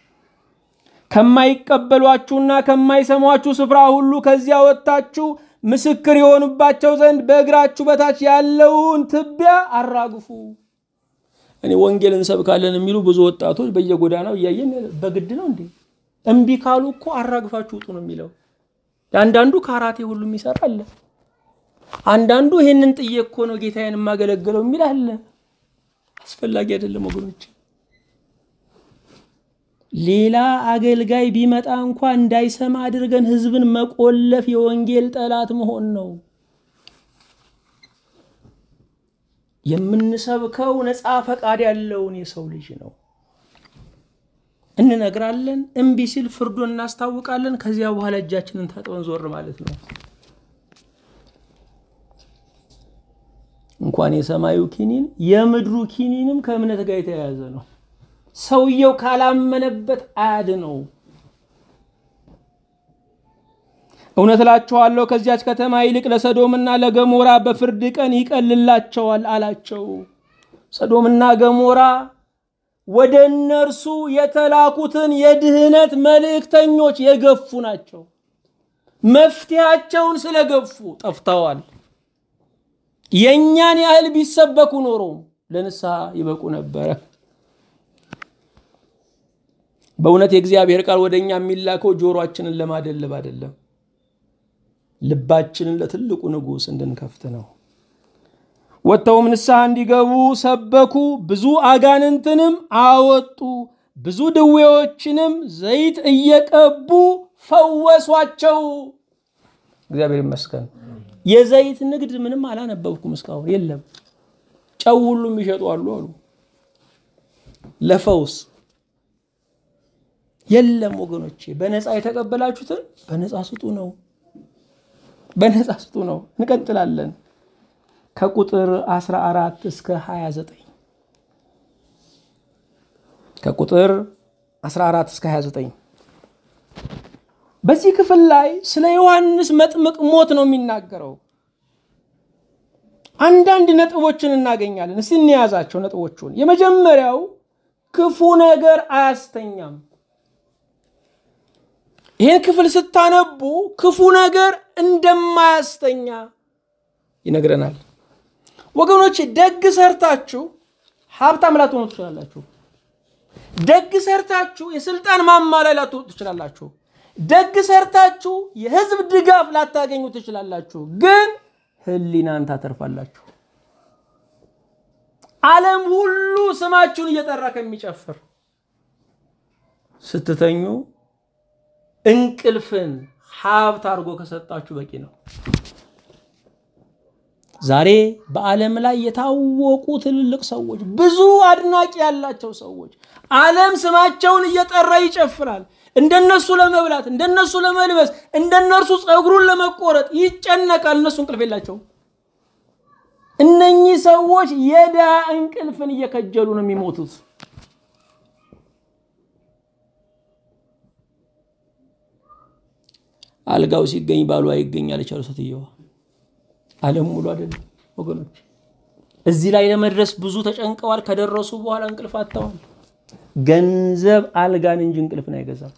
ከማይቀበሏችሁና ከማይሰሟችሁ ስፍራ ሁሉ ከዚያ ወጥታችሁ ምስክር የሆኑባቸው ዘንድ በእግራችሁ በታች ያለውን ትቢያ አራግፉ። እኔ ወንጌል እንሰብካለን የሚሉ ብዙ ወጣቶች በየጎዳናው እያየን በግድ ነው እንዴ? እምቢ ካሉ እኮ አራግፋችሁ ውጡ ነው የሚለው። አንዳንዱ ካራቴ ሁሉ የሚሰራ አለ። አንዳንዱ ይህንን ጥዬ እኮ ነው ጌታዬን የማገለግለው የሚል አለ። አስፈላጊ አይደለም ወገኖች። ሌላ አገልጋይ ቢመጣ እንኳ እንዳይሰማ አድርገን ህዝብን መቆለፍ የወንጌል ጠላት መሆን ነው። የምንሰብከው ነፃ ፈቃድ ያለውን የሰው ልጅ ነው። እንነግራለን። እምቢ ሲል ፍርዱን እናስታውቃለን። ከዚያ በኋላ እጃችንን ታጥበን ዞር ማለት ነው። እንኳን የሰማዩ ኪኒን የምድሩ ኪኒንም ከእምነት ጋር የተያያዘ ነው። ሰውየው ካላመነበት አያድነው። እውነት እላችኋለሁ ከዚያች ከተማ ይልቅ ለሰዶምና ለገሞራ በፍርድ ቀን ይቀልላቸዋል አላቸው። ሰዶምና ገሞራ ወደ እነርሱ የተላኩትን የድህነት መልእክተኞች የገፉ ናቸው። መፍትሄያቸውን ስለገፉ ጠፍተዋል። የእኛን ያህል ቢሰበኩ ኖሮ ለንስሐ ይበቁ ነበረ። በእውነት የእግዚአብሔር ቃል ወደ እኛ የሚላከው ጆሮአችንን ለማደለብ አይደለም፣ ልባችንን ለትልቁ ንጉሥ እንድንከፍት ነው። ወጥተውም ንስሐ እንዲገቡ ሰበኩ። ብዙ አጋንንትንም አወጡ። ብዙ ድዌዎችንም ዘይት እየቀቡ ፈወሷቸው። እግዚአብሔር ይመስገን። የዘይት ንግድ ምንም አላነበብኩም እስካሁን የለም። ጨው ሁሉም ይሸጡ አሉ አሉ ለፈውስ የለም ወገኖቼ፣ በነፃ የተቀበላችሁትን በነፃ ስጡ ነው። በነፃ ስጡ ነው። እንቀጥላለን። ከቁጥር 14 እስከ 29 ከቁጥር 14 እስከ 29 በዚህ ክፍል ላይ ስለ ዮሐንስ መጥምቅ ሞት ነው የሚናገረው። አንዳንድ ነጥቦችን እናገኛለን። እስቲ እንያዛቸው ነጥቦቹን። የመጀመሪያው ክፉ ነገር አያስተኛም። ይህን ክፍል ስታነቡ ክፉ ነገር እንደማያስተኛ ይነግረናል። ወገኖች ደግ ሰርታችሁ ሀብታም ላትሆኑ ትችላላችሁ። ደግ ሰርታችሁ የስልጣን ማማ ላይ ላትወጡ ትችላላችሁ። ደግ ሰርታችሁ የህዝብ ድጋፍ ላታገኙ ትችላላችሁ። ግን ህሊናን ታተርፋላችሁ። ዓለም ሁሉ ስማችሁን እየጠራ ከሚጨፍር ስትተኙ እንቅልፍን ሀብት አድርጎ ከሰጣችሁ በቂ ነው። ዛሬ በዓለም ላይ የታወቁ ትልልቅ ሰዎች፣ ብዙ አድናቂ ያላቸው ሰዎች ዓለም ስማቸውን እየጠራ ይጨፍራል። እንደነሱ ለመብላት፣ እንደነሱ ለመልበስ፣ እንደነርሱ ፀጉሩን ለመቆረጥ ይጨነቃል። እነሱ እንቅልፍ የላቸውም። እነኚህ ሰዎች የድሃ እንቅልፍን እየከጀሉ ነው የሚሞቱት። አልጋው ሲገኝ ባሉ አይገኛል የቻሉ ሴትየዋ ዓለም ሙሉ አይደለም ወገኖች። እዚህ ላይ ለመድረስ ብዙ ተጨንቀዋል። ከደረሱ በኋላ እንቅልፍ አጥተዋል። ገንዘብ አልጋን እንጂ እንቅልፍን አይገዛም።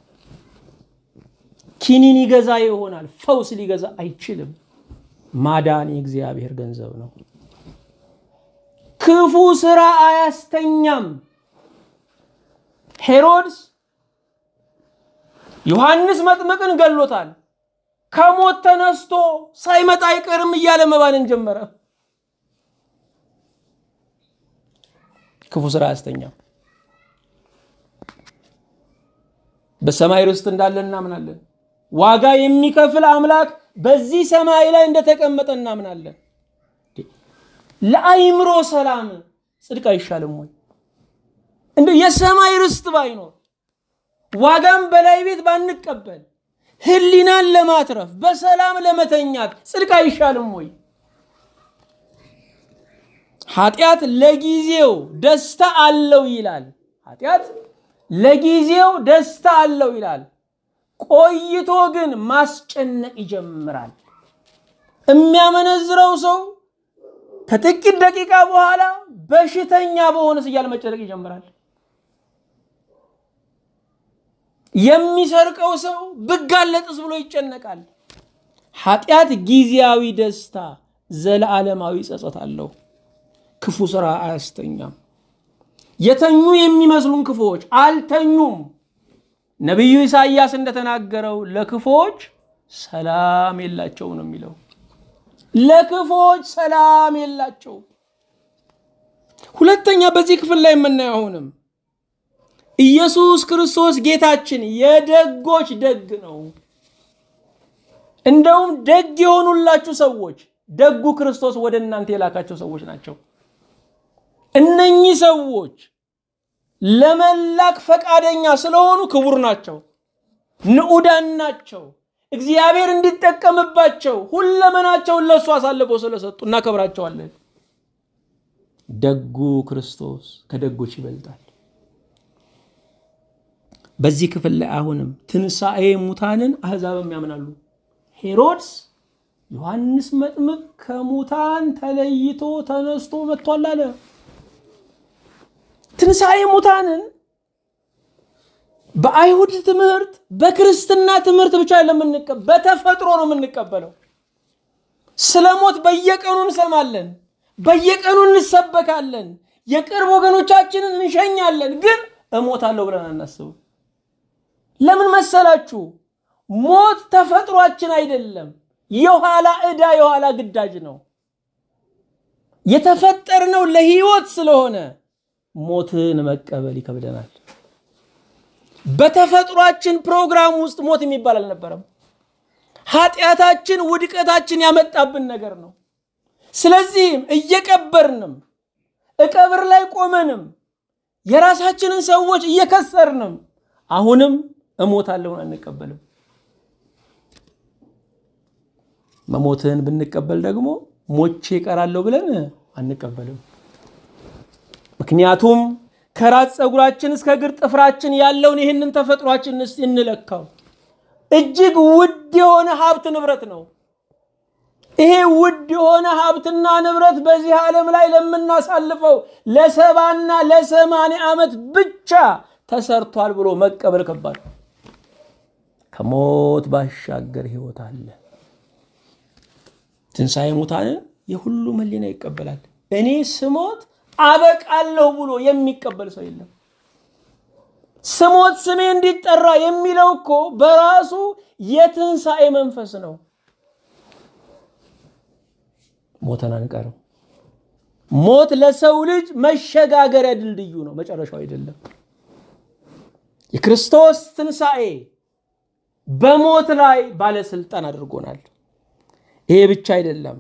ኪኒን ይገዛ ይሆናል፣ ፈውስ ሊገዛ አይችልም። ማዳን የእግዚአብሔር ገንዘብ ነው። ክፉ ስራ አያስተኛም። ሄሮድስ ዮሐንስ መጥምቅን ገሎታል። ከሞት ተነስቶ ሳይመጣ አይቀርም እያለ መባንን ጀመረ። ክፉ ስራ አያስተኛም። በሰማይ ርስት እንዳለ እናምናለን። ዋጋ የሚከፍል አምላክ በዚህ ሰማይ ላይ እንደተቀመጠ እናምናለን። ለአይምሮ ሰላም ጽድቅ አይሻልም ወይ? እንደ የሰማይ ርስት ባይኖር ዋጋም በላይ ቤት ባንቀበል ህሊናን ለማትረፍ በሰላም ለመተኛት ጽድቅ አይሻልም ወይ? ኃጢአት ለጊዜው ደስታ አለው ይላል። ኃጢአት ለጊዜው ደስታ አለው ይላል። ቆይቶ ግን ማስጨነቅ ይጀምራል። የሚያመነዝረው ሰው ከጥቂት ደቂቃ በኋላ በሽተኛ በሆነስ እያለ መጨነቅ ይጀምራል። የሚሰርቀው ሰው ብጋለጥስ ብሎ ይጨነቃል። ኃጢአት ጊዜያዊ ደስታ፣ ዘለዓለማዊ ጸጸት አለው። ክፉ ስራ አያስተኛም። የተኙ የሚመስሉን ክፉዎች አልተኙም። ነቢዩ ኢሳይያስ እንደተናገረው ለክፉዎች ሰላም የላቸው ነው የሚለው። ለክፉዎች ሰላም የላቸው። ሁለተኛ በዚህ ክፍል ላይ የምናየው አሁንም ኢየሱስ ክርስቶስ ጌታችን የደጎች ደግ ነው። እንደውም ደግ የሆኑላችሁ ሰዎች ደጉ ክርስቶስ ወደ እናንተ የላካቸው ሰዎች ናቸው። እነኚህ ሰዎች ለመላክ ፈቃደኛ ስለሆኑ ክቡር ናቸው፣ ንዑዳን ናቸው። እግዚአብሔር እንዲጠቀምባቸው ሁለመናቸውን ለእሱ አሳልፈው ስለሰጡ እናከብራቸዋለን። ደጉ ክርስቶስ ከደጎች ይበልጣል። በዚህ ክፍል ላይ አሁንም ትንሣኤ ሙታንን አሕዛብም ያምናሉ። ሄሮድስ ዮሐንስ መጥምቅ ከሙታን ተለይቶ ተነስቶ መጥቷል አለ። ትንሣኤ ሙታንን በአይሁድ ትምህርት በክርስትና ትምህርት ብቻ ለምንቀበል በተፈጥሮ ነው የምንቀበለው። ስለ ሞት በየቀኑ እንሰማለን፣ በየቀኑ እንሰበካለን፣ የቅርብ ወገኖቻችንን እንሸኛለን። ግን እሞታለሁ ብለን አናስብም። ለምን መሰላችሁ? ሞት ተፈጥሯችን አይደለም፣ የኋላ ዕዳ የኋላ ግዳጅ ነው። የተፈጠርነው ለህይወት ስለሆነ ሞትን መቀበል ይከብደናል። በተፈጥሯችን ፕሮግራም ውስጥ ሞት የሚባል አልነበረም። ኃጢአታችን ውድቀታችን ያመጣብን ነገር ነው። ስለዚህም እየቀበርንም እቀብር ላይ ቆመንም የራሳችንን ሰዎች እየከሰርንም አሁንም እሞታለሁን አንቀበልም። መሞትን ብንቀበል ደግሞ ሞቼ እቀራለሁ ብለን አንቀበልም። ምክንያቱም ከራስ ፀጉራችን እስከ እግር ጥፍራችን ያለውን ይህንን ተፈጥሯችን እስቲ እንለካው። እጅግ ውድ የሆነ ሀብት ንብረት ነው። ይሄ ውድ የሆነ ሀብትና ንብረት በዚህ ዓለም ላይ ለምናሳልፈው ለሰባና ለሰማንያ ዓመት ብቻ ተሰርቷል ብሎ መቀበል ከባድ ነው። ከሞት ባሻገር ህይወት አለ። ትንሣኤ ሙታንን የሁሉም ህሊና ይቀበላል። እኔ ስሞት አበቃለሁ ብሎ የሚቀበል ሰው የለም። ስሞት ስሜ እንዲጠራ የሚለው እኮ በራሱ የትንሣኤ መንፈስ ነው። ሞተን አንቀርም። ሞት ለሰው ልጅ መሸጋገሪያ ድልድዩ ነው፣ መጨረሻው አይደለም። የክርስቶስ ትንሣኤ በሞት ላይ ባለስልጣን አድርጎናል። ይሄ ብቻ አይደለም።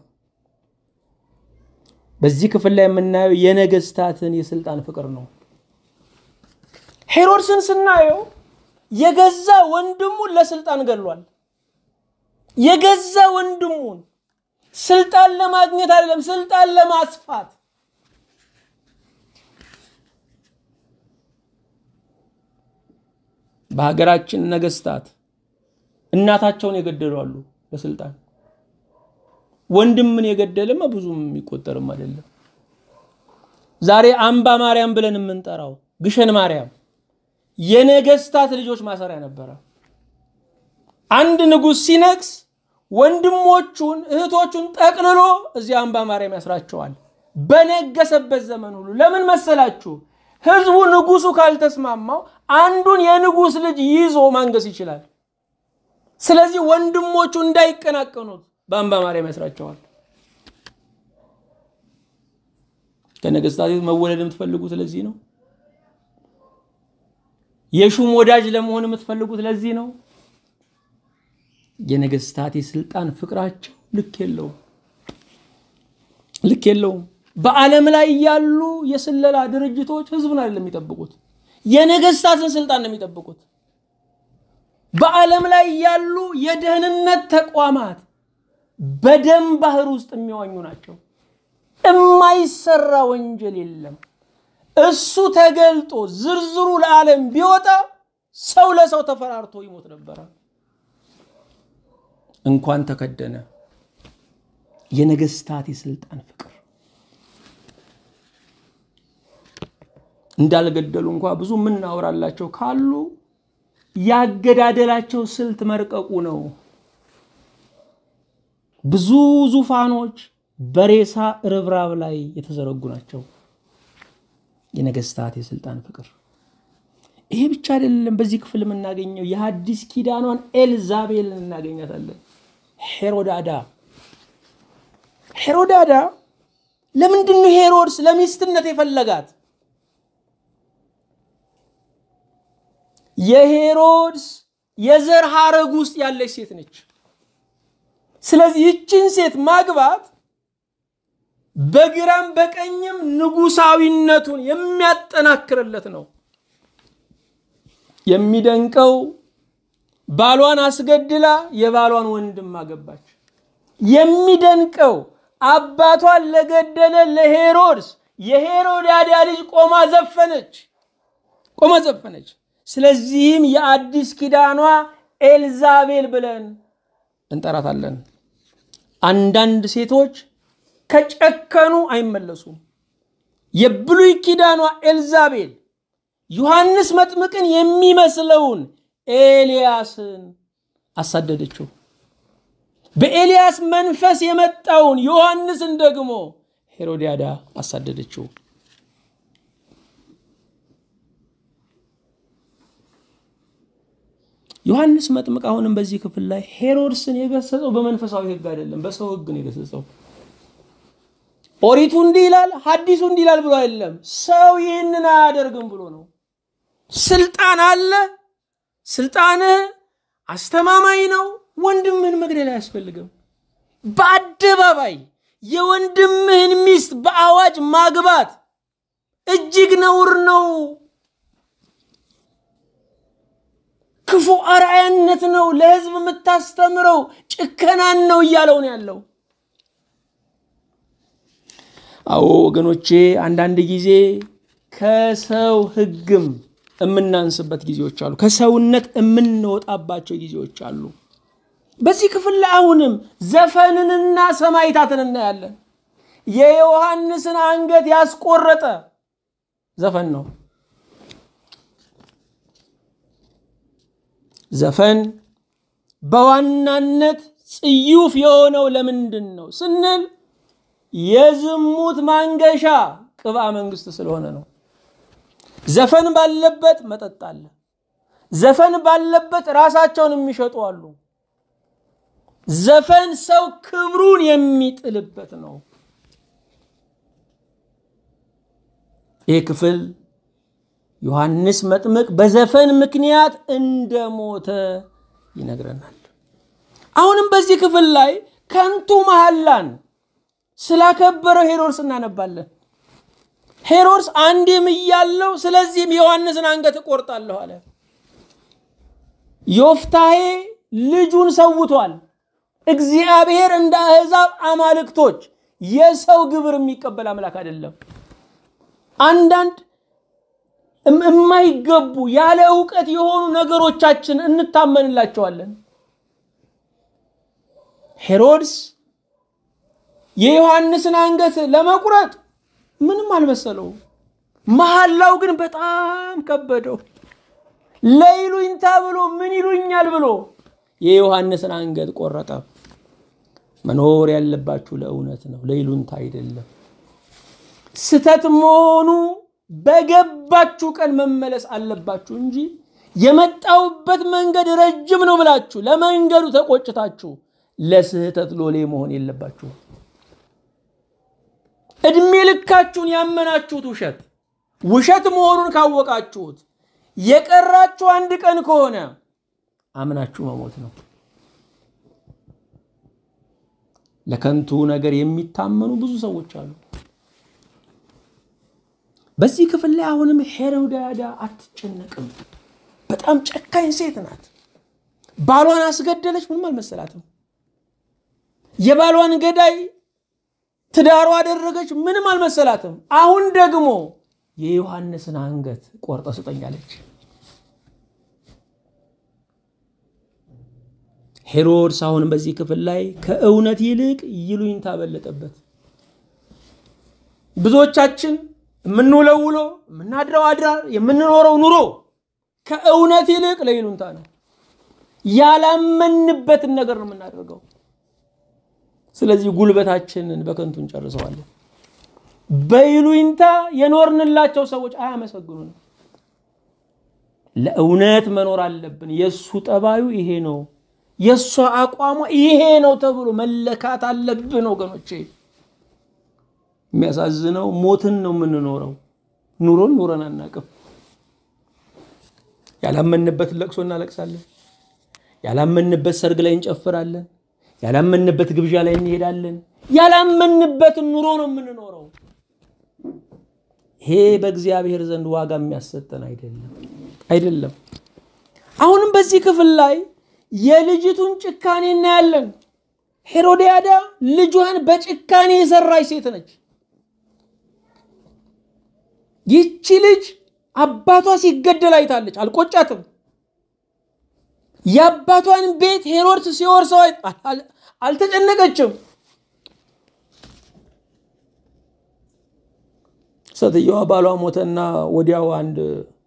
በዚህ ክፍል ላይ የምናየው የነገስታትን የስልጣን ፍቅር ነው። ሄሮድስን ስናየው የገዛ ወንድሙን ለስልጣን ገሏል። የገዛ ወንድሙን ስልጣን ለማግኘት አይደለም፣ ስልጣን ለማስፋት በሀገራችን ነገስታት እናታቸውን የገደሉ አሉ ለስልጣን። ወንድምን የገደልማ ብዙም የሚቆጠርም አይደለም። ዛሬ አምባ ማርያም ብለን የምንጠራው ግሸን ማርያም የነገስታት ልጆች ማሰሪያ ነበረ። አንድ ንጉሥ ሲነግስ ወንድሞቹን እህቶቹን ጠቅልሎ እዚህ አምባ ማርያም ያስራቸዋል። በነገሰበት ዘመን ሁሉ ለምን መሰላችሁ? ህዝቡ ንጉሱ ካልተስማማው አንዱን የንጉስ ልጅ ይዞ ማንገስ ይችላል። ስለዚህ ወንድሞቹ እንዳይቀናቀኑት በአምባ ማርያም ያስራቸዋል። ከነገስታት መወለድ የምትፈልጉት ለዚህ ነው። የሹም ወዳጅ ለመሆን የምትፈልጉት ለዚህ ነው። የነገስታት የስልጣን ፍቅራቸው ልክ የለውም፣ ልክ የለውም። በዓለም ላይ ያሉ የስለላ ድርጅቶች ህዝብን አይደለም የሚጠብቁት፣ የነገስታትን ስልጣን ነው የሚጠብቁት። በዓለም ላይ ያሉ የደህንነት ተቋማት በደም ባህር ውስጥ የሚዋኙ ናቸው። የማይሰራ ወንጀል የለም። እሱ ተገልጦ ዝርዝሩ ለዓለም ቢወጣ ሰው ለሰው ተፈራርቶ ይሞት ነበረ። እንኳን ተከደነ። የነገስታት የስልጣን ፍቅር እንዳልገደሉ እንኳ ብዙ የምናወራላቸው ካሉ ያገዳደላቸው ስልት መርቀቁ ነው። ብዙ ዙፋኖች በሬሳ ርብራብ ላይ የተዘረጉ ናቸው። የነገስታት የስልጣን ፍቅር ይሄ ብቻ አይደለም። በዚህ ክፍል የምናገኘው የሐዲስ ኪዳኗን ኤልዛቤልን እናገኛታለን። ሄሮዳዳ ሄሮዳዳ ለምንድን ነው ሄሮድስ ለሚስትነት የፈለጋት? የሄሮድስ የዘር ሐረግ ውስጥ ያለች ሴት ነች። ስለዚህ ይችን ሴት ማግባት በግራም በቀኝም ንጉሳዊነቱን የሚያጠናክርለት ነው። የሚደንቀው ባሏን አስገድላ የባሏን ወንድም አገባች። የሚደንቀው አባቷን ለገደለ ለሄሮድስ የሄሮዳዳ ልጅ ቆማ ዘፈነች፣ ቆማ ዘፈነች። ስለዚህም የአዲስ ኪዳኗ ኤልዛቤል ብለን እንጠራታለን። አንዳንድ ሴቶች ከጨከኑ አይመለሱም። የብሉይ ኪዳኗ ኤልዛቤል ዮሐንስ መጥምቅን የሚመስለውን ኤልያስን አሳደደችው። በኤልያስ መንፈስ የመጣውን ዮሐንስን ደግሞ ሄሮዲያዳ አሳደደችው። ዮሐንስ መጥምቅ አሁንም በዚህ ክፍል ላይ ሄሮድስን የገሰጸው በመንፈሳዊ ሕግ አይደለም፣ በሰው ሕግ ነው የገሰጸው። ኦሪቱ እንዲህ ይላል፣ ሐዲሱ እንዲህ ይላል ብሎ አይደለም። ሰው ይህንን አያደርግም ብሎ ነው። ስልጣን አለ፣ ስልጣንህ አስተማማኝ ነው። ወንድምህን መግደል አያስፈልግም። በአደባባይ የወንድምህን ሚስት በአዋጅ ማግባት እጅግ ነውር ነው። ክፉ አርአያነት ነው። ለህዝብ የምታስተምረው ጭከናን ነው እያለው ነው ያለው። አዎ ወገኖቼ፣ አንዳንድ ጊዜ ከሰው ህግም የምናንስበት ጊዜዎች አሉ። ከሰውነት የምንወጣባቸው ጊዜዎች አሉ። በዚህ ክፍል ላይ አሁንም ዘፈንንና ሰማይታትን እናያለን። የዮሐንስን አንገት ያስቆረጠ ዘፈን ነው። ዘፈን በዋናነት ጽዩፍ የሆነው ለምንድን ነው ስንል የዝሙት ማንገሻ ቅብአ መንግስት ስለሆነ ነው። ዘፈን ባለበት መጠጥ አለ። ዘፈን ባለበት ራሳቸውን የሚሸጡ አሉ። ዘፈን ሰው ክብሩን የሚጥልበት ነው። ይህ ክፍል ዮሐንስ መጥምቅ በዘፈን ምክንያት እንደሞተ ይነግረናል። አሁንም በዚህ ክፍል ላይ ከንቱ መሐላን ስላከበረው ሄሮድስ እናነባለን። ሄሮድስ አንዴም እያለው ስለዚህም የዮሐንስን አንገት እቆርጣለሁ አለ። ዮፍታሄ ልጁን ሰውቷል። እግዚአብሔር እንደ አሕዛብ አማልክቶች የሰው ግብር የሚቀበል አምላክ አይደለም። አንዳንድ የማይገቡ ያለ እውቀት የሆኑ ነገሮቻችን እንታመንላቸዋለን። ሄሮድስ የዮሐንስን አንገት ለመቁረጥ ምንም አልመሰለው። መሐላው ግን በጣም ከበደው። ለይሉኝታ ብሎ ምን ይሉኛል ብሎ የዮሐንስን አንገት ቆረጠ። መኖር ያለባችሁ ለእውነት ነው፣ ለይሉኝታ አይደለም። ስተት መሆኑ በገባችሁ ቀን መመለስ አለባችሁ እንጂ የመጣውበት መንገድ ረጅም ነው ብላችሁ ለመንገዱ ተቆጭታችሁ ለስህተት ሎሌ መሆን የለባችሁ። እድሜ ልካችሁን ያመናችሁት ውሸት ውሸት መሆኑን ካወቃችሁት የቀራችሁ አንድ ቀን ከሆነ አምናችሁ መሞት ነው። ለከንቱ ነገር የሚታመኑ ብዙ ሰዎች አሉ። በዚህ ክፍል ላይ አሁንም ሄሮድያዳ አትጨነቅም። በጣም ጨካኝ ሴት ናት። ባሏን አስገደለች፣ ምንም አልመሰላትም። የባሏን ገዳይ ትዳሯ አደረገች፣ ምንም አልመሰላትም። አሁን ደግሞ የዮሐንስን አንገት ቆርጠ ስጠኛለች። ሄሮድስ አሁን በዚህ ክፍል ላይ ከእውነት ይልቅ ይሉኝታ በለጠበት። ብዙዎቻችን የምንውለው ውሎ፣ የምናድረው አድራር፣ የምንኖረው ኑሮ ከእውነት ይልቅ ለይሉኝታ ነው። ያላመንበትን ነገር ነው የምናደርገው። ስለዚህ ጉልበታችንን በከንቱ እንጨርሰዋለን። በይሉኝታ የኖርንላቸው ሰዎች አያመሰግኑንም። ለእውነት መኖር አለብን። የእሱ ጠባዩ ይሄ ነው፣ የእሷ አቋሟ ይሄ ነው ተብሎ መለካት አለብን ወገኖቼ። የሚያሳዝነው ሞትን ነው የምንኖረው። ኑሮን ኑረን አናቅም። ያላመንበትን ለቅሶ እናለቅሳለን። ያላመንበት ሰርግ ላይ እንጨፍራለን። ያላመንበት ግብዣ ላይ እንሄዳለን። ያላመንበትን ኑሮ ነው የምንኖረው። ይሄ በእግዚአብሔር ዘንድ ዋጋ የሚያሰጠን አይደለም አይደለም። አሁንም በዚህ ክፍል ላይ የልጅቱን ጭካኔ እናያለን። ሄሮድያዳ ልጇን በጭካኔ የሰራች ሴት ነች። ይቺ ልጅ አባቷ ሲገደል አይታለች፣ አልቆጫትም። የአባቷን ቤት ሄሮድስ ሲወርሰው አልተጨነቀችም። ሴትየዋ ባሏ ሞተና ወዲያው አንድ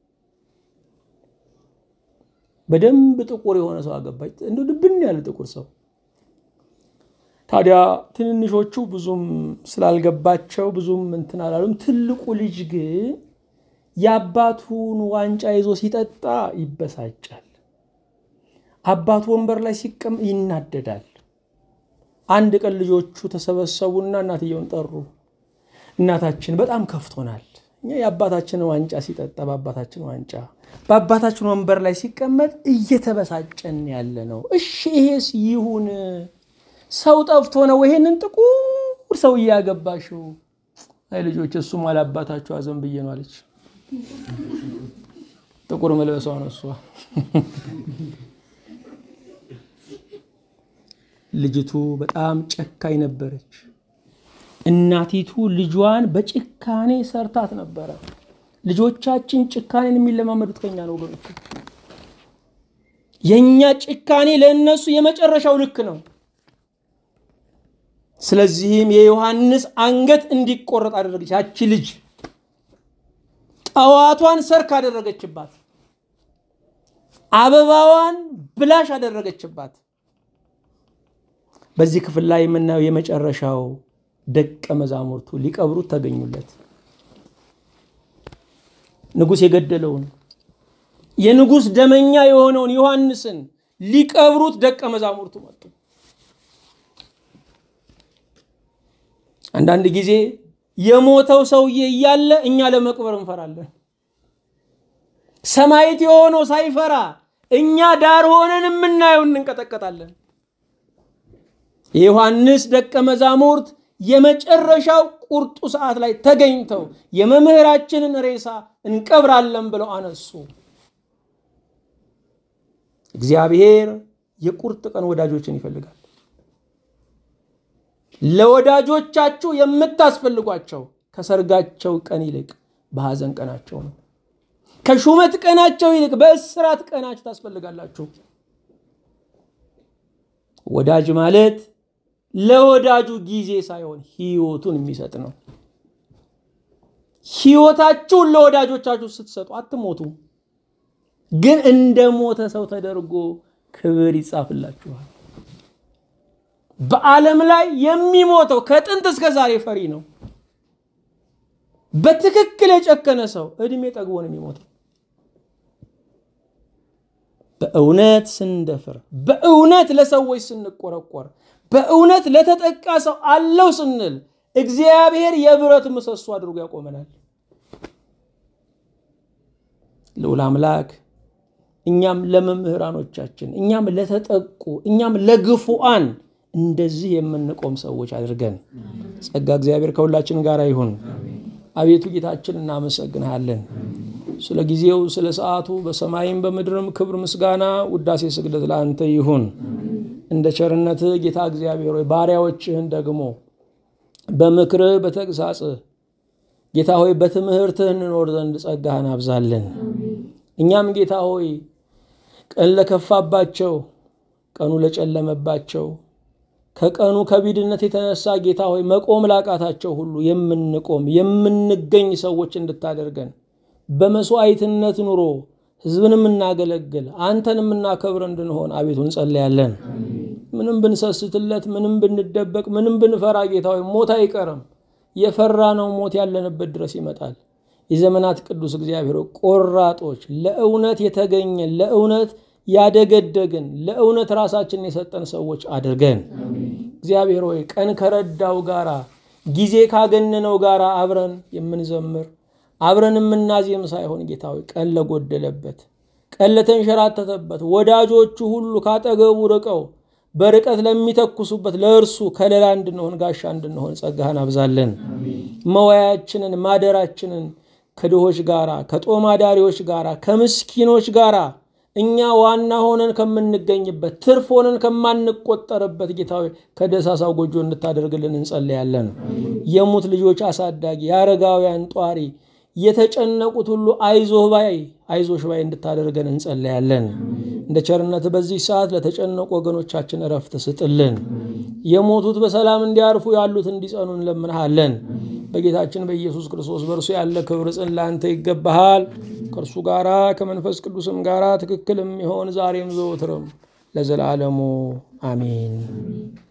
በደንብ ጥቁር የሆነ ሰው አገባች። እንደ ድብን ያለ ጥቁር ሰው። ታዲያ ትንንሾቹ ብዙም ስላልገባቸው ብዙም እንትን አላሉም። ትልቁ ልጅ ግን የአባቱን ዋንጫ ይዞ ሲጠጣ ይበሳጫል። አባቱ ወንበር ላይ ሲቀም ይናደዳል። አንድ ቀን ልጆቹ ተሰበሰቡና እናትየውን ጠሩ። እናታችን በጣም ከፍቶናል። እኛ የአባታችንን ዋንጫ ሲጠጣ በአባታችን ዋንጫ በአባታችን ወንበር ላይ ሲቀመጥ እየተበሳጨን ያለ ነው። እሺ ይሄስ ይሁን፣ ሰው ጠፍቶ ነው ይሄንን ጥቁር ሰው እያገባሽው? አይ ልጆች፣ እሱም አላባታችሁ አዘን ብዬ ነው አለች። ጥቁር መልበሷ ነው እሷ። ልጅቱ በጣም ጨካኝ ነበረች። እናቲቱ ልጇን በጭካኔ ሰርታት ነበረ። ልጆቻችን ጭካኔን የሚለማመዱት ከኛ ነው ወገኖች። የእኛ ጭካኔ ለእነሱ የመጨረሻው ልክ ነው። ስለዚህም የዮሐንስ አንገት እንዲቆረጥ አደረገች። ያቺ ልጅ ጠዋቷን ሰርክ አደረገችባት፣ አበባዋን ብላሽ አደረገችባት። በዚህ ክፍል ላይ የምናየው የመጨረሻው ደቀ መዛሙርቱ ሊቀብሩት ተገኙለት። ንጉሥ የገደለውን የንጉሥ ደመኛ የሆነውን ዮሐንስን ሊቀብሩት ደቀ መዛሙርቱ መጡ። አንዳንድ ጊዜ የሞተው ሰውዬ እያለ እኛ ለመቅበር እንፈራለን። ሰማዕት የሆነው ሳይፈራ እኛ ዳር ሆነን የምናየው እንንቀጠቀጣለን። የዮሐንስ ደቀ መዛሙርት የመጨረሻው ቁርጡ ሰዓት ላይ ተገኝተው የመምህራችንን ሬሳ እንቀብራለን ብለው አነሱ። እግዚአብሔር የቁርጥ ቀን ወዳጆችን ይፈልጋል። ለወዳጆቻችሁ የምታስፈልጓቸው ከሰርጋቸው ቀን ይልቅ በሐዘን ቀናቸው ነው። ከሹመት ቀናቸው ይልቅ በእስራት ቀናችሁ ታስፈልጋላችሁ። ወዳጅ ማለት ለወዳጁ ጊዜ ሳይሆን ሕይወቱን የሚሰጥ ነው። ሕይወታችሁን ለወዳጆቻችሁ ስትሰጡ አትሞቱ፣ ግን እንደ ሞተ ሰው ተደርጎ ክብር ይጻፍላችኋል። በዓለም ላይ የሚሞተው ከጥንት እስከ ዛሬ ፈሪ ነው። በትክክል የጨከነ ሰው እድሜ ጠግቦ ነው የሚሞተው። በእውነት ስንደፍር፣ በእውነት ለሰዎች ስንቆረቆር፣ በእውነት ለተጠቃ ሰው አለው ስንል እግዚአብሔር የብረት ምሰሶ አድርጎ ያቆመናል። ልዑል አምላክ እኛም ለመምህራኖቻችን፣ እኛም ለተጠቁ፣ እኛም ለግፉአን እንደዚህ የምንቆም ሰዎች አድርገን ጸጋ እግዚአብሔር ከሁላችን ጋር ይሁን። አቤቱ ጌታችን እናመሰግንሃለን ስለ ጊዜው ስለ ሰዓቱ በሰማይም በምድርም ክብር ምስጋና ውዳሴ ስግደት ለአንተ ይሁን። እንደ ቸርነትህ ጌታ እግዚአብሔር ሆይ ባሪያዎችህን ደግሞ በምክርህ በተግሳጽህ ጌታ ሆይ በትምህርትህ እንኖር ዘንድ ጸጋህን አብዛለን። እኛም ጌታ ሆይ ቀን ለከፋባቸው፣ ቀኑ ለጨለመባቸው ከቀኑ ከቢድነት የተነሳ ጌታ ሆይ መቆም ላቃታቸው ሁሉ የምንቆም የምንገኝ ሰዎች እንድታደርገን በመስዋዕትነት ኑሮ ሕዝብን የምናገለግል አንተን የምናከብር እንድንሆን አቤቱ እንጸለያለን። ምንም ብንሰስትለት፣ ምንም ብንደበቅ፣ ምንም ብንፈራ ጌታ ሆይ ሞት አይቀርም። የፈራ ነው ሞት ያለንበት ድረስ ይመጣል። የዘመናት ቅዱስ እግዚአብሔር ቆራጦች፣ ለእውነት የተገኘን ለእውነት ያደገደግን ለእውነት ራሳችንን የሰጠን ሰዎች አድርገን እግዚአብሔር ሆይ ቀን ከረዳው ጋራ ጊዜ ካገነነው ጋራ አብረን የምንዘምር አብረን የምናዜም ሳይሆን ጌታ ሆይ ቀን ለጎደለበት ቀን ለተንሸራተተበት ወዳጆቹ ሁሉ ካጠገቡ ርቀው በርቀት ለሚተኩሱበት ለእርሱ ከለላ እንድንሆን ጋሻ እንድንሆን ጸጋህን አብዛለን። መዋያችንን ማደራችንን ከድሆች ጋራ ከጦም አዳሪዎች ጋራ ከምስኪኖች ጋራ እኛ ዋና ሆነን ከምንገኝበት ትርፍ ሆነን ከማንቆጠርበት ጌታዊ ከደሳሳው ጎጆ እንድታደርግልን እንጸልያለን። የሙት ልጆች አሳዳጊ፣ የአረጋውያን ጧሪ፣ የተጨነቁት ሁሉ አይዞህ ባይ አይዞሽ ባይ እንድታደርገን እንጸልያለን። እንደ ቸርነት በዚህ ሰዓት ለተጨነቁ ወገኖቻችን እረፍት ስጥልን። የሞቱት በሰላም እንዲያርፉ ያሉት እንዲጸኑ እንለምንሃለን። በጌታችን በኢየሱስ ክርስቶስ በእርሱ ያለ ክብር ጽን ለአንተ ይገባሃል። ከእርሱ ጋራ ከመንፈስ ቅዱስም ጋራ ትክክል የሚሆን ዛሬም ዘወትርም ለዘላለሙ አሜን።